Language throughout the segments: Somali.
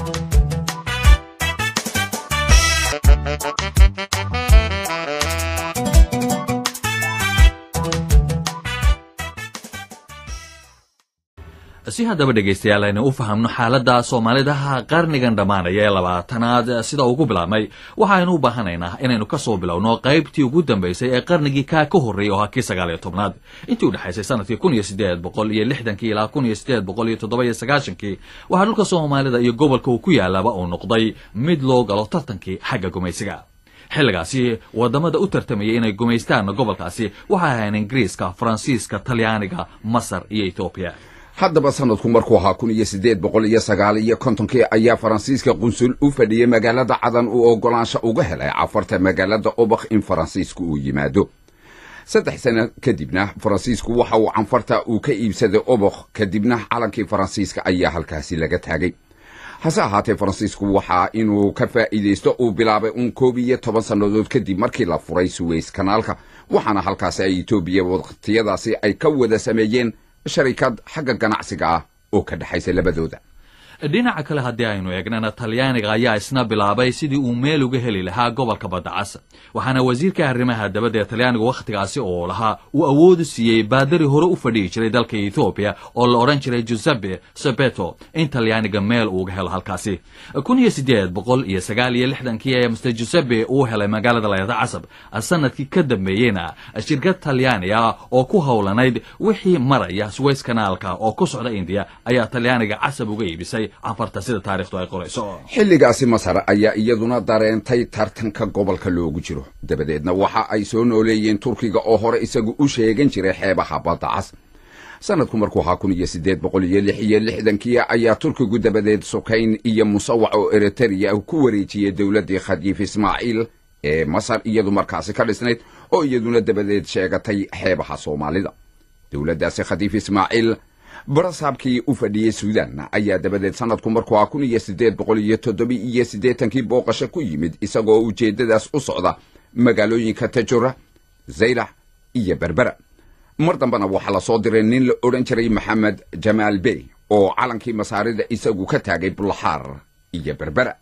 si haddaba dhegaystayaal aynu u fahamno xaaladda soomaalidaha qarnigan dhammaanaya ee labaatanaad sida ugu bilaabmay waxaaynu u baahanaynaa inaynu ka soo bilowno qaybtii ugu dambaysay ee qarnigii kaa ka horreeyay oo ha kii sagaal iyo tobnaad intii u dhexaysay sanadkii kun iyo siddeed boqol iyo lixdankii ilaa kun iyo siddeed boqol iyo toddoba iyo sagaashankii waxaa dhulka soomaalida iyo gobolka uu ku yaalaaba uu noqday mid loo galo tartankii xagga gumaysiga xilligaasi wadamada u tartamayay inay gumaystaan gobolkaasi waxay ahayn ingiriiska faransiiska talyaaniga masar iyo etoobiya haddaba sanadku markuu ahaa kun iyo siddeed boqol iyo sagaal iyo kontonkii ayaa faransiiska qunsul u fadhiyey magaalada cadan uu oggolaansho uga helay cafarta magaalada obakh in faransiisku uu yimaado saddex sano kadibna faransiisku waxa uu canfarta uu ka iibsaday obakh kadibna calankii faransiiska ayaa halkaasi laga taagay hase ahaatee faransiisku waxaa inuu ka faa'iidaysto uu bilaabay uun koob iyo toban sannadood kadib markii la furay suweys kanaalka waxaana halkaasi ay etoobiya wakhtiyadaasi ay ka wada sameeyeen sharikad xagga ganacsiga ah oo ka dhexaysa labadooda dhinaca kale haddii aynu eegnana talyaaniga ayaa isna bilaabay sidii uu meel uga heli lahaa gobolka baddacas waxaana wasiirka arrimaha dabadda ee talyaaniga wakhtigaasi oo lahaa uu awoodu siiyey baadari hore u fadhihi jiray dalka ethoobiya oo la odhan jiray giuseppe sebeto in talyaaniga meel uuga helo halkaasi kun iyo siddeed boqol iyo sagaal iyo lixdankii ee master giuseppe uu helay magaalada layada casab sanadkii ka dambeeyeyna shirkad talyaani ah oo ku howlanayd wixii maraya suweys kanaalka oo ku socda indiya ayaa talyaaniga casab uga iibisay xilligaasi masar ayaa iyaduna dareentay tartanka gobolka loogu jiro dabadeedna waxa ay soo nooleeyeen turkiga oo hore isagu u sheegan jiray xeebaha badda cas sanadku markuu ahaa kun iyo siddeed boqol iyo lix iyo lixdankii ayaa turkigu dabadeed sukayn iyo musawac oo eritariya ku wareejiyey dowladdii khadiif ismaaciil ee masar iyadu markaasi ka dhisnayd oo iyaduna dabadeed sheegatay xeebaha soomaalida dowladdaasi khadiif ismaaciil barasaabkii u fadhiyey suudan ayaa dabadeed sanadku markuu ah kun iyo siddeed boqol iyo toddoba iyo siddeetankii booqasho ku yimid isagoo ujeeddadaas u socda magaalooyinka tajura zaylax iyo berbera mar dambena waxaa la soo diray nin la odhan jiray maxamed jamaal bey oo calankii masaarida isagu ka taagay bulaxaar iyo berbera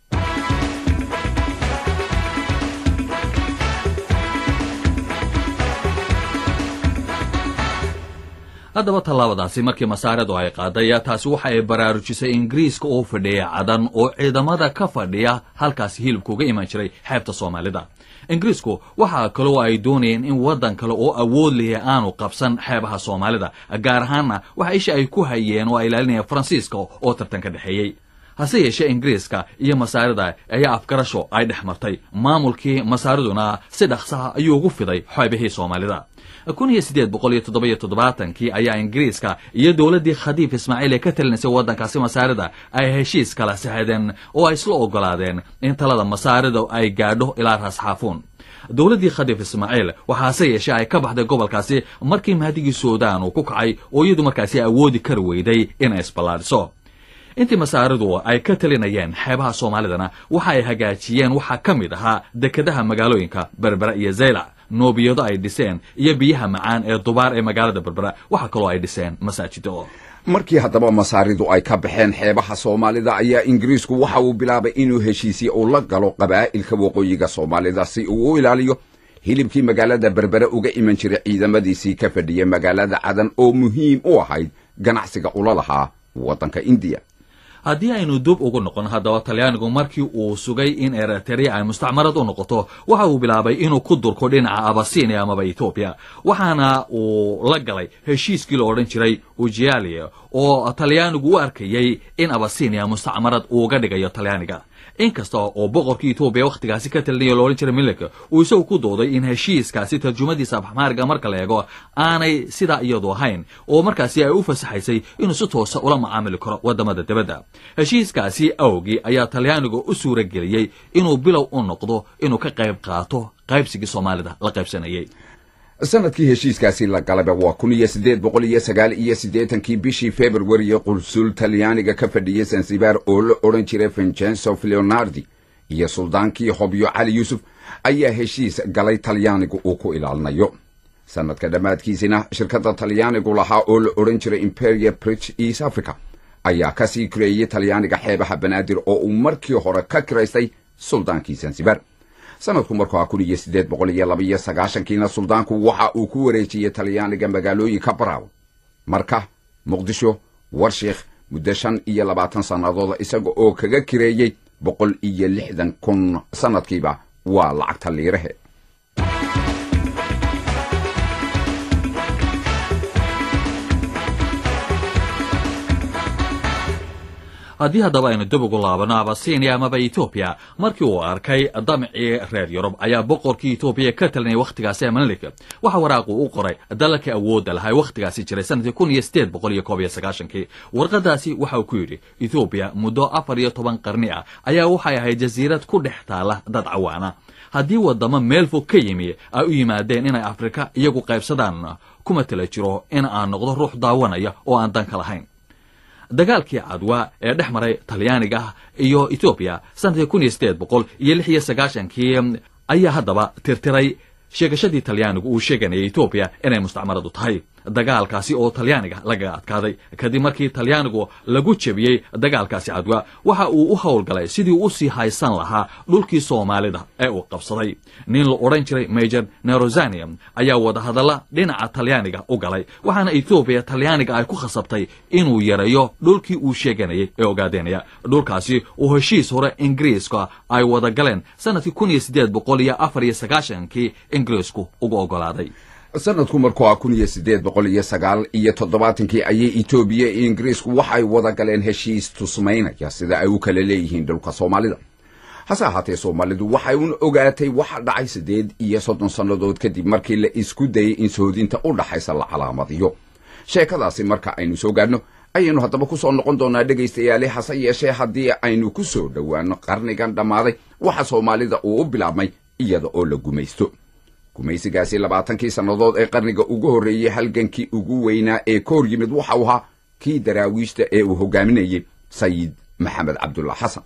haddaba tallaabadaasi markii masaaradu ay qaaday taasi waxa ay baraarujisay ingiriiska oo fadhiya cadan oo ciidamada ka fadhiya halkaasi hilibka uga iman jiray xeebta soomaalida ingiriisku waxaa kaloo ay doonayeen in waddan kale oo awood lihi aanu qabsan xeebaha soomaalida gaar ahaanna waxa isha ay ku hayeen oo ay ilaalinayeen faransiiska oo tartan ka dhexeeyey hase yeeshee ingiriiska iyo masaarida ayaa afgarasho ay dhex martay maamulkii masaariduna si dhaqsaha ayuu ugu fiday xeebihii soomaalida kun iyo siddeed boqol iyo toddoba iyo toddobaatankii ayaa ingiriiska iyo dowladdii khadiif ismaaciil ee ka talinaysay waddankaasi masaarida ay heshiis kala saxdeen oo ay isla oggolaadeen in talada masaarida ay gaadho ilaa raasxaafuun dowladdii khadiif ismaaciil waxaase yeeshee ay ka baxday gobolkaasi markii mahdigii suudaan uu ku kacay oo iyadu markaasi awoodi kari weyday inay isballaadhiso intii masaaridu ay ka talinayeen xeebaha soomaalidana waxa ay hagaajiyeen waxaa ka mid ahaa dekedaha magaalooyinka berbera iyo zaylac noobiyado ay dhiseen iyo biyaha macaan ee dubaar ee magaalada berbera waxaa kaloo ay dhiseen masaajido markii haddaba masaaridu ay ka baxeen xeebaha soomaalida ayaa ingiriisku waxa uu bilaabay inuu heshiisye uu la galo qabaa'ilka waqooyiga soomaalida si uu u ilaaliyo hilibkii magaalada berbere uga iman jiray ciidamadiisii ka fadhiyay magaalada cadan oo muhiim u ahayd ganacsiga ula lahaa waddanka indiya haddii aynu dub ugu noqon haddaba talyaanigu markii uu sugay in eritrea ay mustacmarad u noqoto waxa uu bilaabay inuu ku durko dhinaca abasinia amaba etoobiya waxaana uu la galay heshiiskii la odhan jiray ujialia oo talyaanigu u arkayey in abasinia mustacmarad uuga dhigayo talyaaniga inkasta oo boqorkii etoobiya wakhtigaasi ka talinaya lo odhan jiray milika uu isagu ku dooday in heshiiskaasi tarjumadiisa abxmaariga marka la eego aanay sidaa iyadu ahayn oo markaasi ay u fasaxaysay inuu si toosa ula macaamili karo waddamada dibadda heshiiskaasi awgii ayaa talyaaniga u suura geliyey inuu bilow u noqdo inuu ka qayb qaato qaybsigii soomaalida la qaybsanayay sanadkii heshiiskaasi la galaba waa kun iyo siddeed boqol iyo sagaal iyo siddeetankii bishii februariyo qulsul talyaaniga ka fadhiyey sansibar oo la odhan jiray vincenzo leonardi iyo suldaankii hobyo cali yuusuf ayaa heshiis galay talyaanigu uu ku ilaalinayo sanadka dhammaadkiisina shirkadda talyaanigu lahaa oo la odhan jiray imperia bridge east africa ayaa ka sii kireeyey talyaaniga xeebaha banaadir oo uu markii hore ka kiraystay suldaankii zanzibar sanadku markuu ahaa kun iyo siddeed boqol iyo labaiyo sagaashankiina suldaanku waxa uu ku wareejiyey talyaaniga magaalooyinka baraaw marka muqdisho warshiikh muddo shan iyo labaatan sannadooda isaga oo kaga kireeyey boqol iyo lixdan kun sannadkiiba waa lacagta liirahe haddii haddaba aynu dib ugu laabano abasinia amaba etoobiya markii uu arkay damcii reer yurub ayaa boqorkii etoobiya ka talinaya wakhtigaasi emalik waxa waraaqu u qoray dalalkii awoodda lahaa wakhtigaasi jiray sanadkii kun iyo sideed boqol iyo koob iyo sagaashankii warqadaasi waxa uu ku yidhi etoobiya muddo afar iyo toban qarni ah ayaa waxay ahayd jasiirad ku dhex taala dad cawaana haddii waddamo meel fog ka yimi ay u yimaadeen inay afrika iyagu qaybsadaan kuma tala jiro in aan noqdo ruux daawanaya oo aan danka lahayn dagaalkii cadwa ee dhex maray talyaaniga iyo etoobiya sanadkii kun iyo sideed boqol iyo lix iyo sagaashankii ayaa haddaba tirtiray sheegashadii talyaanigu uu sheeganayay etoobiya inay mustacmaradu tahay dagaalkaasi oo talyaaniga lagaga adkaaday kadib markii talyaanigu lagu jebiyey dagaalkaasi cadwa waxa uu u howlgalay sidii u sii haysan lahaa dhulkii soomaalida ee uu qabsaday nin la odhan jiray major nerozanium ayaa wadahadalla dhinaca talyaaniga u galay waxaana etoobiya talyaaniga ay ku khasabtay inuu yareeyo dhulkii uu sheeganayay ee ogaadenaya dhulkaasi oo heshiis hore ingiriiska ay wada galeen sanadkii kun iyo siddeed boqol iyo afar iyo sagaashankii ingiriisku uga ogolaaday sanadku markuu ah kun iyo siddeed boqol iyo sagaal iyo toddobaatankii ayay etoobiya iyo ingiriisku waxay wada galeen heshiis tusmaynaya sida ay u kala leeyihiin dhulka soomaalida hase ahaatee soomaalidu waxay un ogaatay waxa dhacay siddeed iyo soddon sannadood kadib markii la isku dayey in sohodinta u dhaxaysa la calaamadiyo sheekadaasi marka aynu soo gaadhno ayaynu haddaba ku soo noqon doonaa dhegaystayaale hase yeeshee haddii aynu ku soo dhowaanno qarnigan dhammaaday waxa soomaalida uu u bilaabmay iyada oo la gumaysto gumaysigaasi labaatankii sannadood ee qarniga ugu horreeyey halgankii ugu weynaa ee ka hor yimid waxa uu ahaa kii daraawiishta ee uu hogaaminayey sayid maxamed cabdulla xasan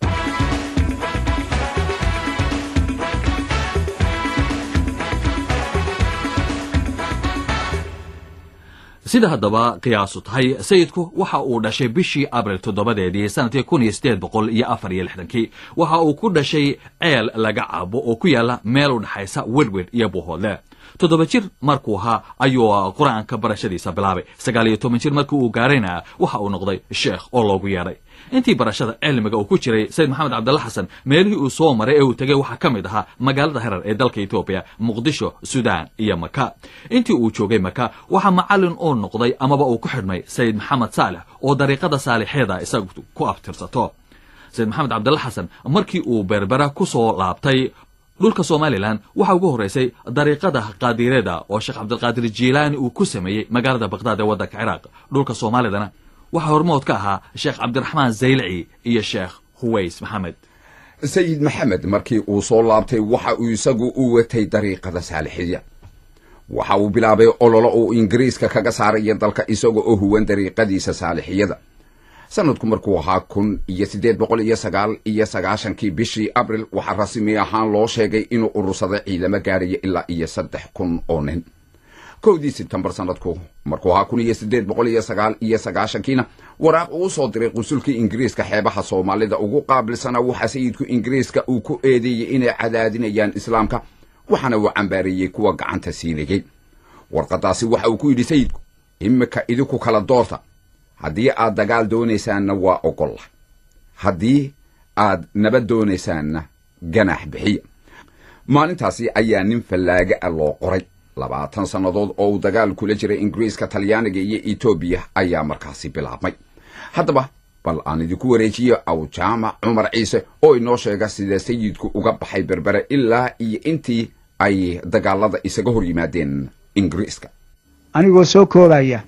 sida haddaba qiyaasu tahay sayidku waxa uu dhashay bishii abril toddobadeedii sanadkii kun iyo sideed boqol iyo afar iyo lixdankii waxa uu ku dhashay ceel laga cabo oo ku yaala meel u dhexaysa wedwed iyo buuhoodle toddoba jir markuu ahaa ayuu qur-aanka barashadiisa bilaabay sagaal iyo toban jir markii uu gaarayna waxa uu noqday sheekh oo loogu yeedhay intii barashada cilmiga uu ku jiray sayid maxamed cabdalla xasan meelihii uu soo maray ee uu tegey waxaa ka mid ahaa magaalada herar ee dalka etoobiya muqdisho suudaan iyo maka intii uu joogay maka waxaa macallin uu noqday amaba uu ku xidhmay sayid maxamed saalex oo dariiqada saalixeeda isagu ku abtirsato sayid maxamed cabdalla xasan markii uu berbera ku soo laabtay dhulka somalilan waxaa ugu horraysay dariiqada qaadireeda oo sheekh cabdilqaadir jiilaani uu ku sameeyey magaalada bakhdad ee waddanka ciraaq dhulka soomaalidana waxaa hormood ka ahaa sheekh cabdiraxmaan zaylici iyo sheekh huways maxamed sayid maxamed markii uu soo laabtay waxa uu isagu u watay dariiqada saalixiya waxa uu bilaabay ololo uu ingiriiska kaga saaraya dalka isaga oo huwan dariiqadiisa saalixiyada sanadku markuu ahaa kun iyo siddeed boqol iyo sagaal iyo sagaashankii bishii abril waxaa rasmi ahaan loo sheegay inuu urursaday ciidamo gaadhaya ilaa iyo saddex kun oo nin kowdii sebtembar sanadku markuu ahaa kun iyo siddeed boqol iyo sagaal iyo sagaashankiina waraaq uu soo diray qusulkii ingiriiska xeebaha soomaalida ugu qaabilsanaa waxaa sayidku ingiriiska uu ku eedeeyey inay cadaadinayaan islaamka waxaana uu cambaareeyey kuwa gacanta siinayey warqadaasi waxa uu ku yidhi sayidku imika idinku kala doorta haddii aad dagaal doonaysaanna waa ogolla haddii aad nabad doonaysaanna ganaax bixiya maalintaasi ayaa nin fallaaga ah loo qoray labaatan sannadood oo uu dagaal kula jiray ingiriiska talyaaniga iyo etoobiya ayaa markaasi bilaabmay haddaba bal aan idinku wareejiyo awjaamac cumar ciise oo inoo sheega sida sayidku uga baxay berbere ilaa iyo intii ay dagaalada isaga hor yimaadeen ingiriiska anigoo soo koobaya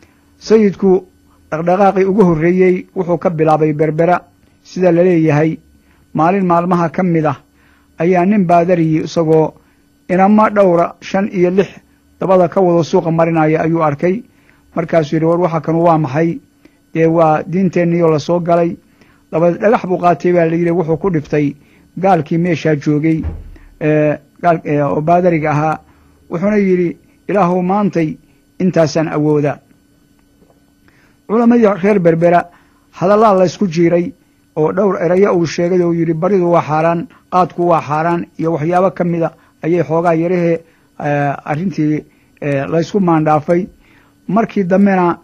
sayidku dhaqdhaqaaqii ugu horreeyey wuxuu ka bilaabay berbera sida la leeyahay maalin maalmaha ka mid ah ayaa nin baadariyi isagoo inama dhowra shan iyo lix dabada ka wado suuqa marinaya ayuu arkay markaasuu yidhi war waxa kanu waa maxay dee waa diinteenniiyoo la soo galay dabad dhagax buu qaatay baa layidhi wuxuu ku dhiftay gaalkii meeshaa joogay oo baadariga ahaa wuxuuna yidhi ilaahuw maantay intaasaan awooda culamadii reer berbera hadallaa laysku jiiray oo dhowr erayo uu sheegay oo yidhi baridu waa xaaraan qaadku waa xaaraan iyo waxyaabo ka mida ayay xoogaa yarahee arrintii laysku maandhaafay markii dambena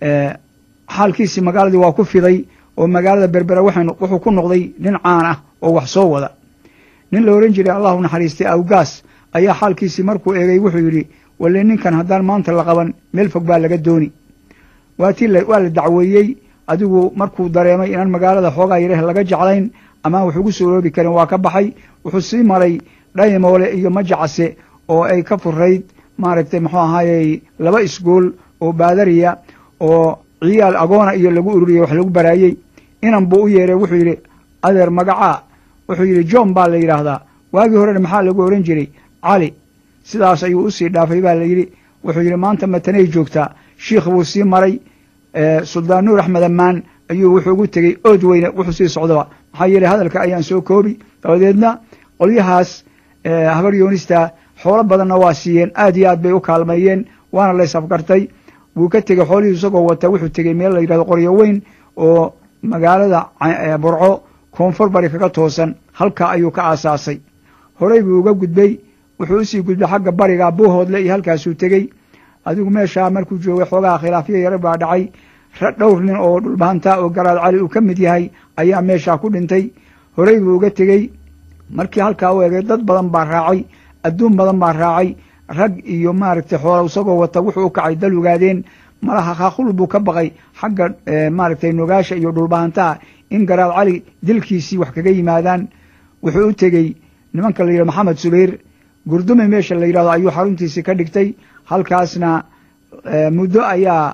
xaalkiisii magaaladii waa ku fiday oo magaalada berbera wuxuu ku noqday nin caan ah oo wax soo wada nin la ohan jiray allahu naxariistay awgaas ayaa xaalkiisii markuu eegay wuxuu yidhi walle ninkan haddaan maanta la qaban meel fog baa laga dooni waatii waa la dacweeyey adigu markuu dareemay inaan magaalada xoogaa yareh laga jeclayn amaan wax ugu suuroobi karin waa ka baxay wuxuu sii maray dhaymoole iyo majacase oo ay ka furayd maaragtay muxuu ahaayey laba isgool oo baadariya oo ciyaal agoona iyo lagu ururiyey wax lagu baraayey inan buu u yeeray wuxuu yidhi adeer magacaa wuxuu yidhi john baa la yidhaahdaa waagii horena maxaa lagu ohan jiray cali sidaas ayuu usii dhaafay baa la yidhi wuxuu yidhi maanta matanay joogtaa shiikh buu sii maray suldaan nuur axmed ammaan ayuu wuxuu ugu tegey ood weyne wuxuu sii socdaba maxaa yeeley hadalka ayaan soo koobi dabadeedna qolyahaas habar yoonista xoolo badanna waa siiyeen aad iyo aad bay u kaalmeeyeen waana lays afgartay wuu ka tegey xoolihii isagoo wata wuxuu tegey meel la yidhahdo qoryo weyn oo magaalada burco koonfur bari kaga toosan halkaa ayuu ka aasaasay horey buu uga gudbay wuxuu usii gudbay xagga bariga buuhoodle iyo halkaasuu tegey adigu meeshaa markuu joogay xoogaha khilaafyo yare baa dhacay dhowr nin oo dhulbahantaa oo garaad cali uu ka mid yahay ayaa meeshaa ku dhintay horey buu uga tegey markii halkaa u egay dad badan baa raacay adduun badan baa raacay rag iyo maaragtay xoola isagoo wata wuxuu u kacay dal ogaadeen malaha kaaqul buu ka baqay xagga maaragtay nogaasha iyo dhulbahantaha in garaad cali dilkiisii wax kaga yimaadaan wuxuu u tegey nimanka la yidhahdo maxamed subayr gurdume meesha la yidhahdo ayuu xaruntiisii ka dhigtay halkaasna muddo ayaa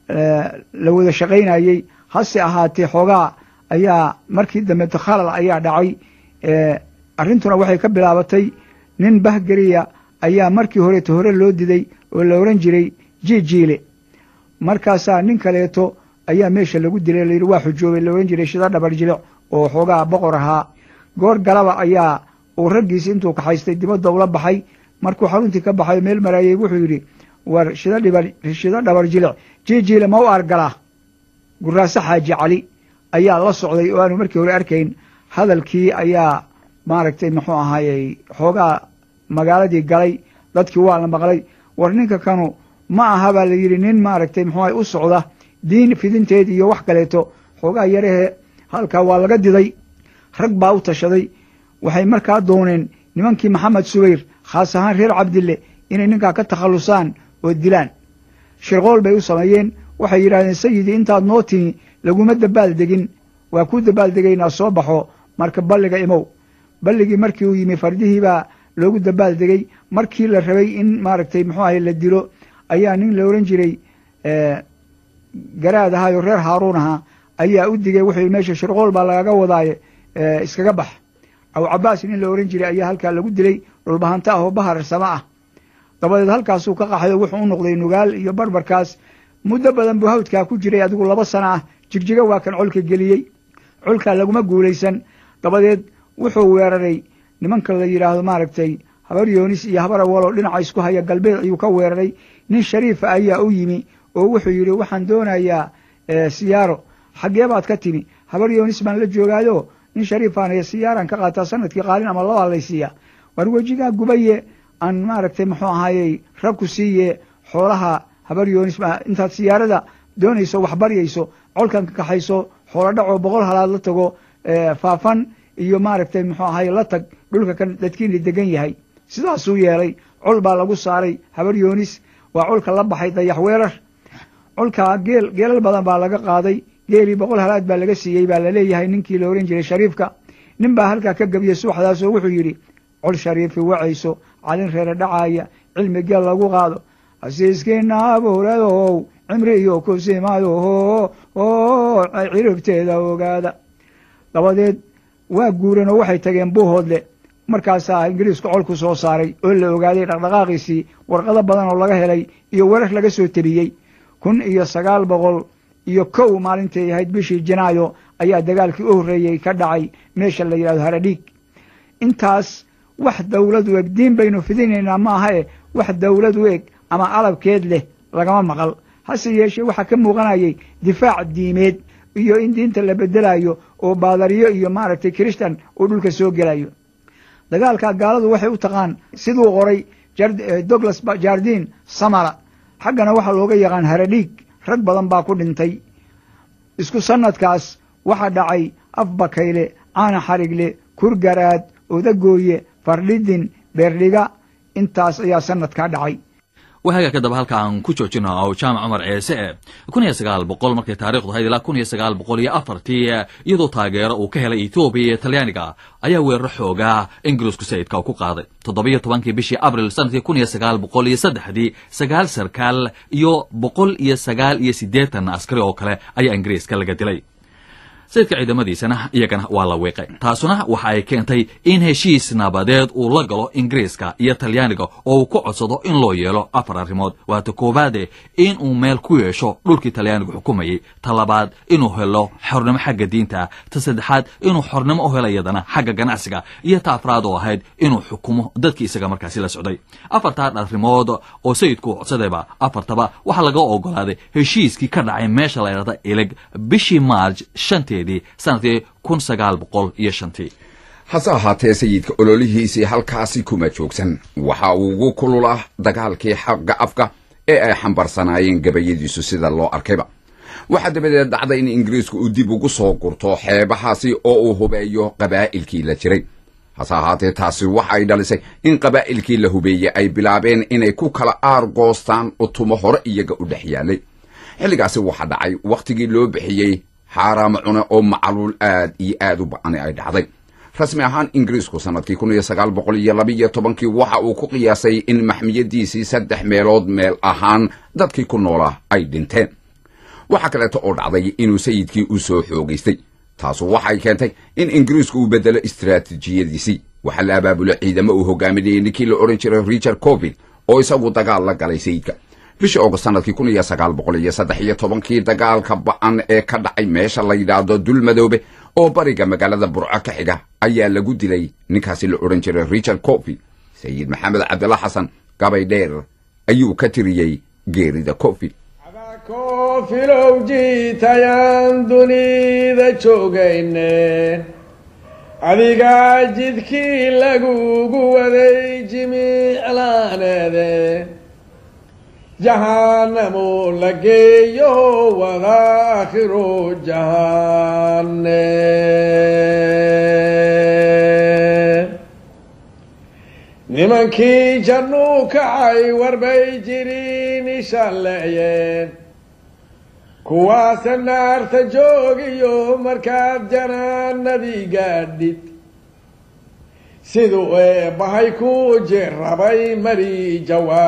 la wada shaqaynayey hase ahaatee xoogaa ayaa markii dambe takhalal ayaa dhacay arrintuna waxay ka bilaabatay nin bahgeriya ayaa markii horeeto hore loo diday oo la ohan jiray jijiile markaasaa nin kaleeto ayaa meesha lagu dilay layidhi waa xujoobay la ohan jiray shida dhabar jilic oo xoogaa boqor ahaa goor galaba ayaa uu raggiisi intuu kaxaystay dibadda ula baxay markuu xaruntii ka baxay meel maraayey wuxuu yidhi war shida dhibar shida dhabar jilic jijiile ma u argalaa guraase xaaji cali ayaa la socday oo aanu markii hore arkayn hadalkii ayaa maaragtay muxuu ahaayey xoogaa magaaladii galay dadkii waa la maqlay war ninka kanu ma aha baa la yidhi nin maaragtay muxuu ahay u socda diin fidinteed iyo wax kaleeto xoogaa yarahee halkaa waa laga diday rag baa u tashaday waxay markaa dooneen nimankii maxamed subayr khaas ahaan reer cabdille inay ninkaa ka takhallusaan oo dilaan shirqool bay u sameeyeen waxay yidhahdeen sayidii intaad noo timi laguma dabaal degin waa ku dabaal degaynaa soo baxo marka balliga imow balligii markii uu yimi fardihii baa loogu dabaal degey markii la rabay in maaragtay muxuu ahay la dilo ayaa nin la ohan jiray garaad ahaayo reer haaruun ahaa ayaa u digay wuxuu meesha shirqool baa lagaga wadaaye iskaga bax aw cabaas nin la ohan jiray ayaa halkaa lagu dilay dhulbahanta ah oo bahar sama ah dabadeed halkaasuu ka qaxay oo wuxuu u noqday nugaal iyo barbarkaas muddo badan buu hawdkaa ku jiray adigu laba sana ah jigjiga waa kan colka geliyey colkaa laguma guulaysan dabadeed wuxuu weeraray nimanka la yidhaahdo maaragtay habar yoonis iyo habar awaloo dhinaca isku haya galbeed ayuu ka weeraray nin shariifa ayaa u yimi oo wuxuu yidhi waxaan doonayaa siyaaro xaggee baad ka timi habar yoonis baan la joogaayo nin shariifaan haya siyaaran ka qaataa sanadkii qaalin ama labaa laysiiya war wejigaa gubaye aan maaragtay muxuu ahaayey rag ku siiye xoolaha habar yoonis intaad siyaarada doonayso wax baryayso colkan ka kaxayso xoolo dhacoo boqol halaad la tago faafan iyo maaragtay muxuu ahaye la tag dhulka kan dadkiina degan yahay sidaasuu yeelay col baa lagu saaray habar yoonis waa colka la baxay dayax weerar colkaa geel geelal badan baa laga qaaday geelii boqol halaad baa laga siiyey baa laleeyahay ninkii la ohan jiray shariifka nin baa halkaa ka gebiyey subaxdaas oo wuxuu yidhi col shariifi wacayso calin reere dhacaaya cilmi geel lagu qaado hasiiskiina abuuradow cimri iyo kusimayo ciribteeda ogaada dabadeed waa guureen oo waxay tageen buuhoodle markaasaa ingiriisku colku soo saaray oo la ogaaday dhaqdhaqaaqiisii warqado badan oo laga helay iyo warar laga soo teliyey kun iyo sagaal boqol iyo kow maalintay ahayd bishii janaayo ayaa dagaalkii u horreeyey ka dhacay meesha la yidhahdo haradhiig intaas wax dawlad u eg diin baynu fidinaynaa ma aha e wax dawlad u eg ama alabkeed leh lagama maqal hase yeeshee waxaa ka muuqanayay difaac diimeed iyo in diinta la bedelayo oo baadariyo iyo maaragtay kiristan uu dhulka soo gelayo dagaalka gaaladu waxay u taqaan siduu qoray douglas jardin samara xaggana waxaa looga yaqaan haradhiig rag badan baa ku dhintay isku sanadkaas waxaa dhacay afbakayle caana xarigle kurgaraad odagooye fardhidin beerdhiga intaas ayaa sanadkaa dhacay wahaaga kadaba halka aan ku joojino oo jaamac cumar ceese e kun iyo sagaal boqol markay taarikhdu ahayd ilaa kun iyo sagaal boqol iyo afartii iyadoo taageero uu ka helay etoobiya iyo talyaaniga ayaa weeraro xoogaa ingiriisku sayidka ku qaaday toddobiyo tobankii bishii abril sanadkii kun iyo sagaal boqol iyo saddexdii sagaal sarkaal iyo boqol iyo sagaal iyo siddeetan askari oo kale ayaa ingiriiska laga dilay sayidka ciidamadiisana iyagana waa la wiiqay taasuna waxa ay keentay in heshiis nabadeed uu la galo ingiriiska iyo talyaaniga oo uu ku codsado in loo yeelo afar arrimood waata koowaade in uu meel ku yeesho dhulkii talyaanigu xukumayey ta labaad inuu helo xornimo xagga diinta ta saddexaad inuu xornimo u helo iyadana xagga ganacsiga iyo ta afraad oo ahayd inuu xukumo dadkii isaga markaasi la socday afartan arrimood oo sayidku codsadayba afartaba waxaa laga ogolaaday heshiiskii ka dhacay meesha la ydhahda ilig bishii maarj shantii sanadkii kun sagaal boqol iyo shantii hase ahaatee sayidka ololihiisii halkaasi kuma joogsan waxa uu ugu kululaa dagaalkii xagga afka ee ay xambarsanaayeen gabayadiisu sida loo arkayba waxaa dabadeed dhacday in ingiriisku uu dib ugu soo gurto xeebahaasi oo uu hubeeyo qabaa'ilkii la jiray hase ahaatee taasi waxa ay dhalisay in qabaa'ilkii la hubeeyey ay bilaabeen inay ku kala aar goostaan utumo hore iyaga u dhex yaalay xilligaasi waxaa dhacay wakhtigii loo bixiyey xaaraamo cune oo macaluul aad iyo aad u ba-ani ay dhacday rasmi ahaan ingiriisku sanadkii kun iyo sagaal boqol iyo labaiyo tobankii waxa uu ku qiyaasay in maxmiyadiisii saddex meelood meel ahaan dadkii ku noolaa ay dhinteen waxaa kaleeto oo dhacday inuu sayidkii u soo xoogaystay taasu waxay keentay in ingiriisku uu bedelo istaraatiijiyadiisii waxaa la abaabulo ciidamo uu hogaaminayay ninkii la odhan jiray richard covin oo isagu dagaal la galay sayidka bishii ogost sanadkii kun iyo sagaal boqol iyo saddex iyo tobankii dagaalka ba-an ee ka dhacay meesha la yidhaahdo dulmadoobe oo bariga magaalada burco ka xiga ayaa lagu dilay ninkaasi la odhan jiray richard cofi sayid maxamed cabdilla xasan gabay dheer ayuu ka tiriyey geerida cofi koofilow jiitayaan dunida joogayne adigaa jidkii lagugu waday jimiclaaneede jahanamo la geeyo wada akhiro jahane nimankii jannuu kacay warbay jiriin ishalleeyeen kuwaase naarta joogiyo markaad janaanadii gaadhid siduu eebbahay ku jirabay mari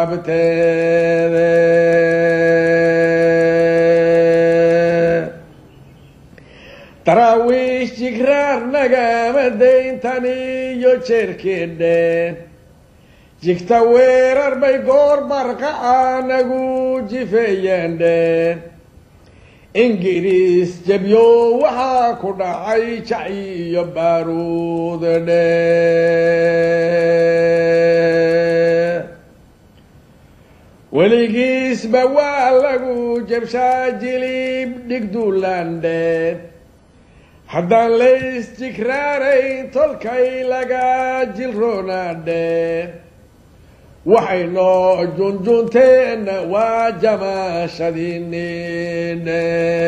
jawaabteede daraawiish jigraar nagama dayntani iyo jeerkeedheen jigta weerar bay goor barqaca nagu jifeeyeen dheen ingiriis jabyo waxaa ku dhacay jaci iyo baaruud dhe weligiisba waa lagu jabshaa jilib dhigdulandheen haddaan laysjigraarayn tolkay laga jilroonaadheen waxay noo junjunteenna waa jamaashadiinine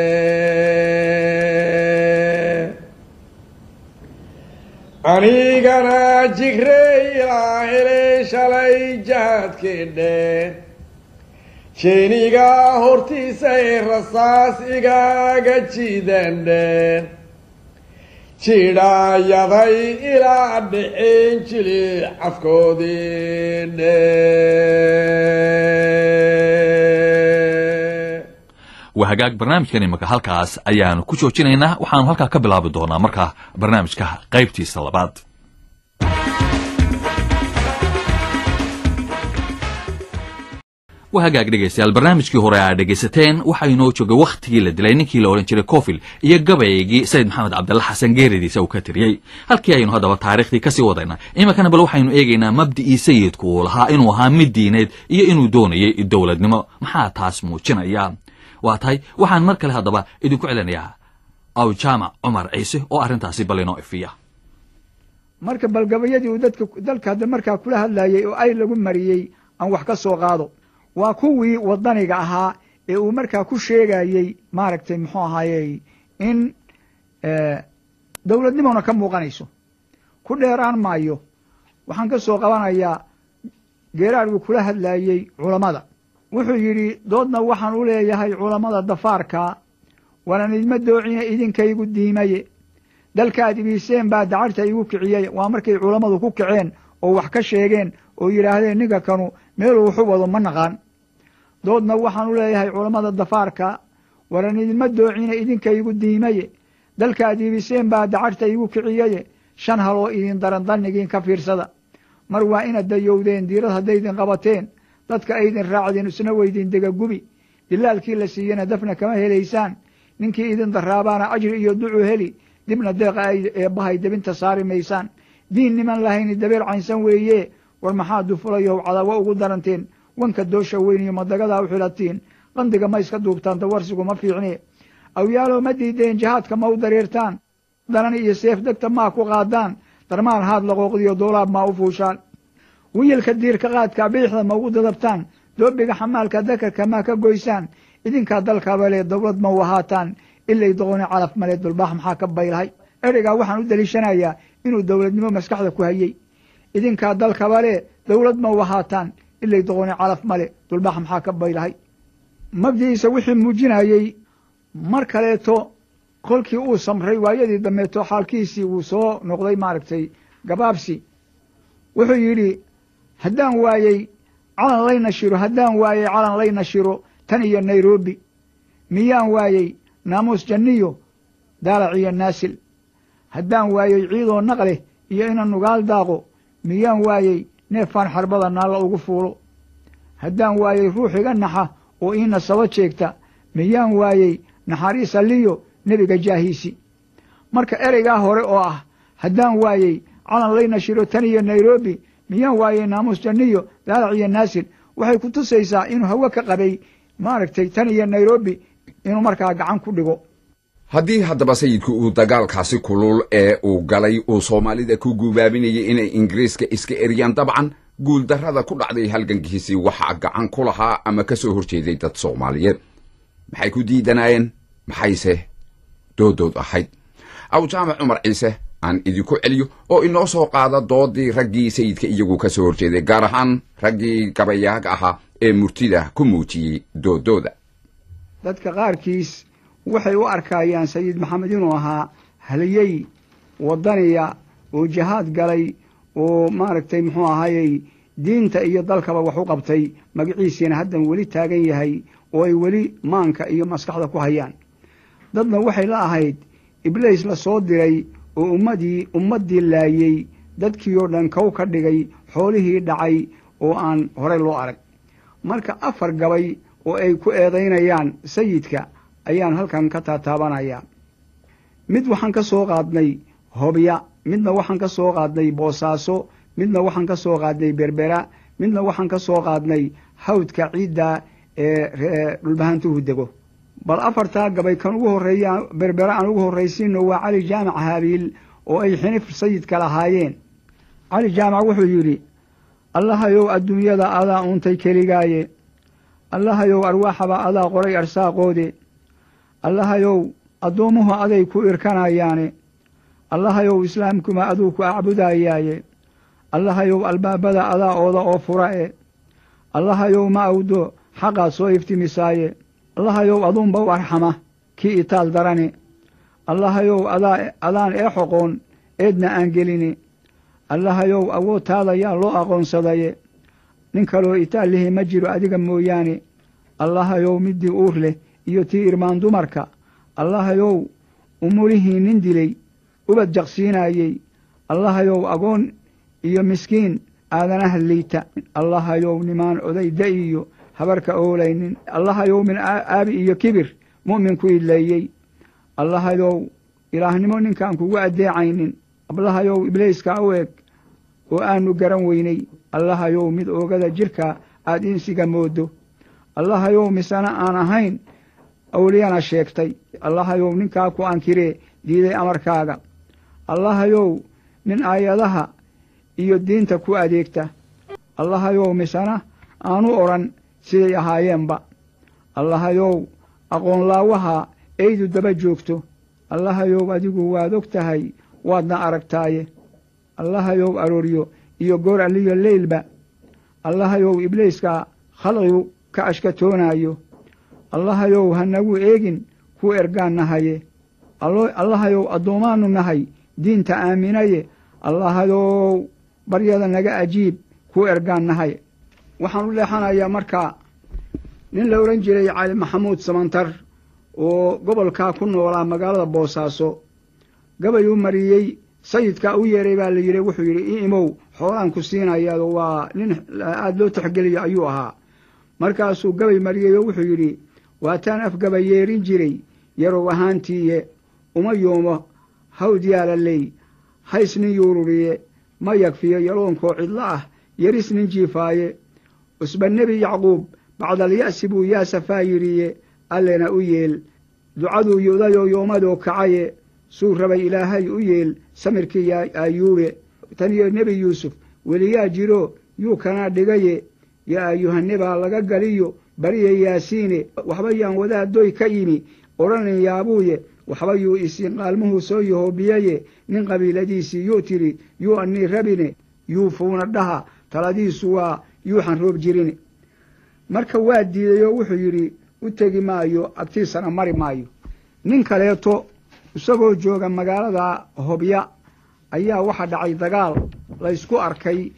anigana jigrey ilaa helay shalay jahadkeedheen jeeniga hortiisay rasaas igaaga jiidandheen jidhaayaday ilaa dhicin jili cafkoodiine waa hagaag barnaamijkan imika halkaas ayaanu ku joojinaynaa waxaanu halkaa ka bilaabi doonaa markaa barnaamijka qaybtiisa labaad waa hagaag dhegaystayaal barnaamijkii hore aad dhegaysateen waxaa inoo joogay wakhtigii la dilay ninkii la odhan jiray cofil iyo gabaygii sayid maxamed cabdalla xasan geeridiisa uu ka tiriyey halkii aynu haddaba taariikhdii kasii wadayna iminkana bal waxaynu eegaynaa mabda'ii sayidku uu lahaa inuu ahaa mid diineed iyo inuu doonayay dowladnimo maxaa taas muujinaya waa tahay waxaan mar kale haddaba idinku celinayaa aw jaamac cumar ciise oo arrintaasi bal inoo ifiya marka balgabayadii uu dadka dalka hadda markaa kula hadlayey oo ay lagu mariyey aan wax ka soo qaado waa kuwii wadaniga ahaa ee uu markaa ku sheegayey maaragtay muxuu ahaaye in dowladnimona ka muuqanayso ku dheeraan maayo waxaan ka soo qabanayaa geeraarguu kula hadlayey culammada wuxuu yidhi doodna waxaan u leeyahay culammada dafaarka wanan idma doocine idinkaygu diimaye dalkaad ibiiseen baa dacarta igu kiciyey waa markay culammadu ku kaceen oo wax ka sheegeen oo yidhaahdeen ninka kanu meeluu waxu wado ma naqaan doodna waxaan u leeyahay culammada dafaarka waran idinma doocine idinkaygu diimaye dalkaad iibiseen baa dacarta igu kiciyeye shan haloo idin daran dannigiin ka fiirsada mar waa inaad dayowdeen diirad haddaydin qabateen dadka aydin raacdeen isna weydin degagubi dilaalkii la siiyena dafna kama helaysaan ninkii idin daraabaana ajri iyo ducu heli dibna deeqa ay eebbahay debinta saari maysaan diin niman lahayni dabeer caynsan weeye war maxaa dufulayow cadawo ugu daranteen wanka doosha weyn iyo madagadaa u xilatiin qandiga ma iska duubtaan dawarsigu ma fiicne awyaalow ma diideen jihaadka ma u dareertaan danan iyo seef degta maa ku qaadaan darmaan haad laqooqdiyo doolaab maa u fuushaan wiyilka diirka qaadka biixda ma ugu dadabtaan doobiga xamaalka dakarka maa ka goysaan idinkaa dalkabale dowlad ma u ahaataan ilay doqoni calaf male dulbaax maxaa ka baylahay ereygaa waxaan u daliishanayaa inuu dowladnimo maskaxda ku hayey idinkaa dalkabale dowlad ma u ahaataan ilay doqoni calaf male dulbaax maxaa ka baylahay mabdi'iisa wixii muujinayey mar kaleeto kolkii uu samray waayadii dambeeto xaalkiisii uu soo noqday maaragtay gabaabsi wuxuu yidhi haddaan waayey calan lay nashiro haddaan waayey calan lay nashiro tan iyo nairobi miyaan waayey naamuus janniyo daalac iyo naasil haddaan waayey ciidoo naqleh iyo ina nugaal daaqo miyaan waayey neefaan xarbada naalla ugu fuulo haddaan waayey ruux iga naxa oo ii nasabo jeegta miyaan waayey naxariis alliyo nebiga jaahiisi marka ereygaa hore oo ah haddaan waayey calan lay nashiro tan iyo nairobi miyaan waayey naamuus janniyo daalac iyo naasil waxay ku tusaysaa inuu hawe ka qabay maaragtay tan iyo nairobi inuu markaa gacan ku dhigo haddii haddaba sayidku uu dagaalkaasi kulul ee uu galay uu soomaalida ku gubaabinayay inay ingiriiska iska eriyaan dabcan guuldarrada ku dhacday halgankiisii waxaa gacan ku lahaa ama ka soo horjeeday dad soomaaliyeed maxay ku diidanaayeen maxayse doodood ahayd aw jaamac cumar ciise aan idinku celiyo oo inoo soo qaada doodii raggii sayidka iyagu ka soo horjeeday gaar ahaan raggii gabayaaga ahaa ee murtida ku muujiyey doodooda dadka qaarkiis waxay u arkayaan sayid maxamed inuu ahaa haliyey wadaniya oo jihaad galay oo maaragtay muxuu ahaayey diinta iyo dalkaba wax u qabtay magaciisiina haddan weli taagan yahay oo ay weli maanka iyo maskaxda ku hayaan dadna waxay la ahayd ibliis la soo diray oo ummadii ummaddii laayey dadkii oo dhan kow ka dhigay xoolihii dhacay oo aan horey loo arag marka afar gabay oo ay ku eedaynayaan sayidka ayaan halkan ka taataabanayaa mid waxaan ka soo qaadnay hobya midna waxaan ka soo qaadnay boosaaso midna waxaan ka soo qaadnay berbera midna waxaan ka soo qaadnay hawdka ciidda ee dhulbahantuhu dego bal afartaa gabay kan ugu horreeya berbera aan ugu horraysiino waa cali jaamac haabiil oo ay xinif sayidka lahaayeen cali jaamac wuxuu yidhi allahayow adduunyada adaa uuntay keligaaye allahayow arwaaxaba adaa qoray arsaaqoode allahayow addoommuhu aday ku irkanayaane allahayow islaamkuma aduu ku acbudayaaye allahayow albaabada adaa ooda oo fura e allahayow ma awdo xaqaad soo iftimisaaye allahayow aduunba u arxama kii itaal darane allahayow adaa adaan ee xoqoon eedna aan geline allahayow awoodtaada yaa loo aqoonsadaye nin kaloo itaal lihi ma jiro adiga mooyaane allahayow middii uur leh iyo tii irmaan dumarka allahayow umulihii nin dilay ubad jaqsiinaayey allahayow agoon iyo miskiin aadanaha liita allahayow nimaan oday da iyo habarka oolaynin allahayow min aabi iyo kibir mu'minku idleeyey allahayow ilaahnimo ninkaan kugu addeecaynin allahayow ibliiska u eg oo aanu garan weynay allahayow mid oogada jirka aad insiga moodo allahayow misena aan ahayn awliyana sheegtay allahayow ninkaa ku ankiree diiday amarkaaga allahayow nin aayadaha iyo diinta ku adeegta allahayow misena aanu odhan siday ahaayeenba allahayow aqoonlaawaha eydu daba joogto allahayow adigu waad og tahay waadna aragtaaye allahayow arooryo iyo goor alliyo leylba allahayow ibliiska khalqigu ka ashkatoonaayo allahayow hanagu eegin ku ergaan nahaye allahayow addoommaanu nahay diinta aaminaye allahayow baryada naga ajiib ku ergaan nahay waxaan u leexanayaa markaa nin la odhan jiray cali maxamuud samantar oo gobolkaa ku noolaa magaalada boosaaso gabayuu mariyey sayidkaa u yeeray baa la yidhi wuxuu yidhi i imow xoolaan ku siinayaado waa nin aada loo taxgeliyo ayuu ahaa markaasuu gabay mariyey oo wuxuu yidhi waataan afgaba yeerin jiray yarow ahaantiiye uma yoomo hawd yaalaley hays nin yuururiye ma yagfiyo yaloonkoo cidlo ah yeris nin jiifaaye cusba nebi yacquub bacdalya'si buu yaasafaa yidhiye allena u yeel ducaduu yudayoo yoomadoo kacaye suu rabay ilaahay u yeel samirkii aayuube tan iyo nebi yuusuf weliyaa jiro yuu kanaa dhigaye yaa ayuhanebaa laga galiyo bariya yaasiine waxba yaan wadaadoy ka yimi odhanin yaabuuye waxba yuu isiin qaalmuhuu soo yahoobiyaye nin qabiiladiisii yuu tidhi yuu annii rabine yuu fuuna dhaha taladiisu waa yuuxan roob jirine marka waa diiday oo wuxuu yidhi u tegi maayo agtiisana mari maayo nin kaleeto isagoo jooga magaalada hobya ayaa waxa dhacay dagaal laysku arkay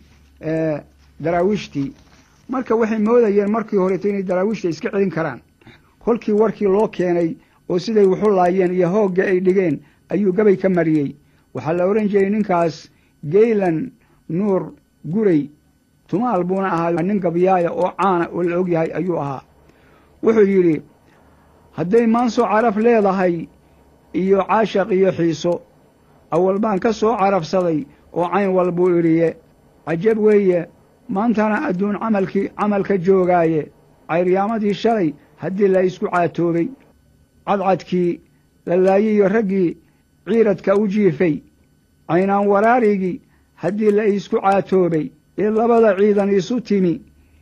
daraawiishtii marka waxay moodayeen markii horeeto inay daraawiishta iska celin karaan kolkii warkii loo keenay oo siday waxu laayeen iyo hoogga ay dhigeen ayuu gabay ka mariyey waxaa la odhan jiray ninkaas geylan nuur guray tumaal buuna ahaa nin gabyaaya oo caana oo la og yahay ayuu ahaa wuxuu yidhi hadday maanso caraf leedahay iyo caashaq iyo xiiso awal baan ka soo carafsaday oo cayn walbuu idhiye cajab weeye maantana adduun camalkii camalka joogaaye cayryaamadii shalay haddii la isku caatoobay cadcadkii la laayiyo raggii ciiradka u jiifay caynaan waraarigii haddii la isku caatoobay ee labada ciidan isu timi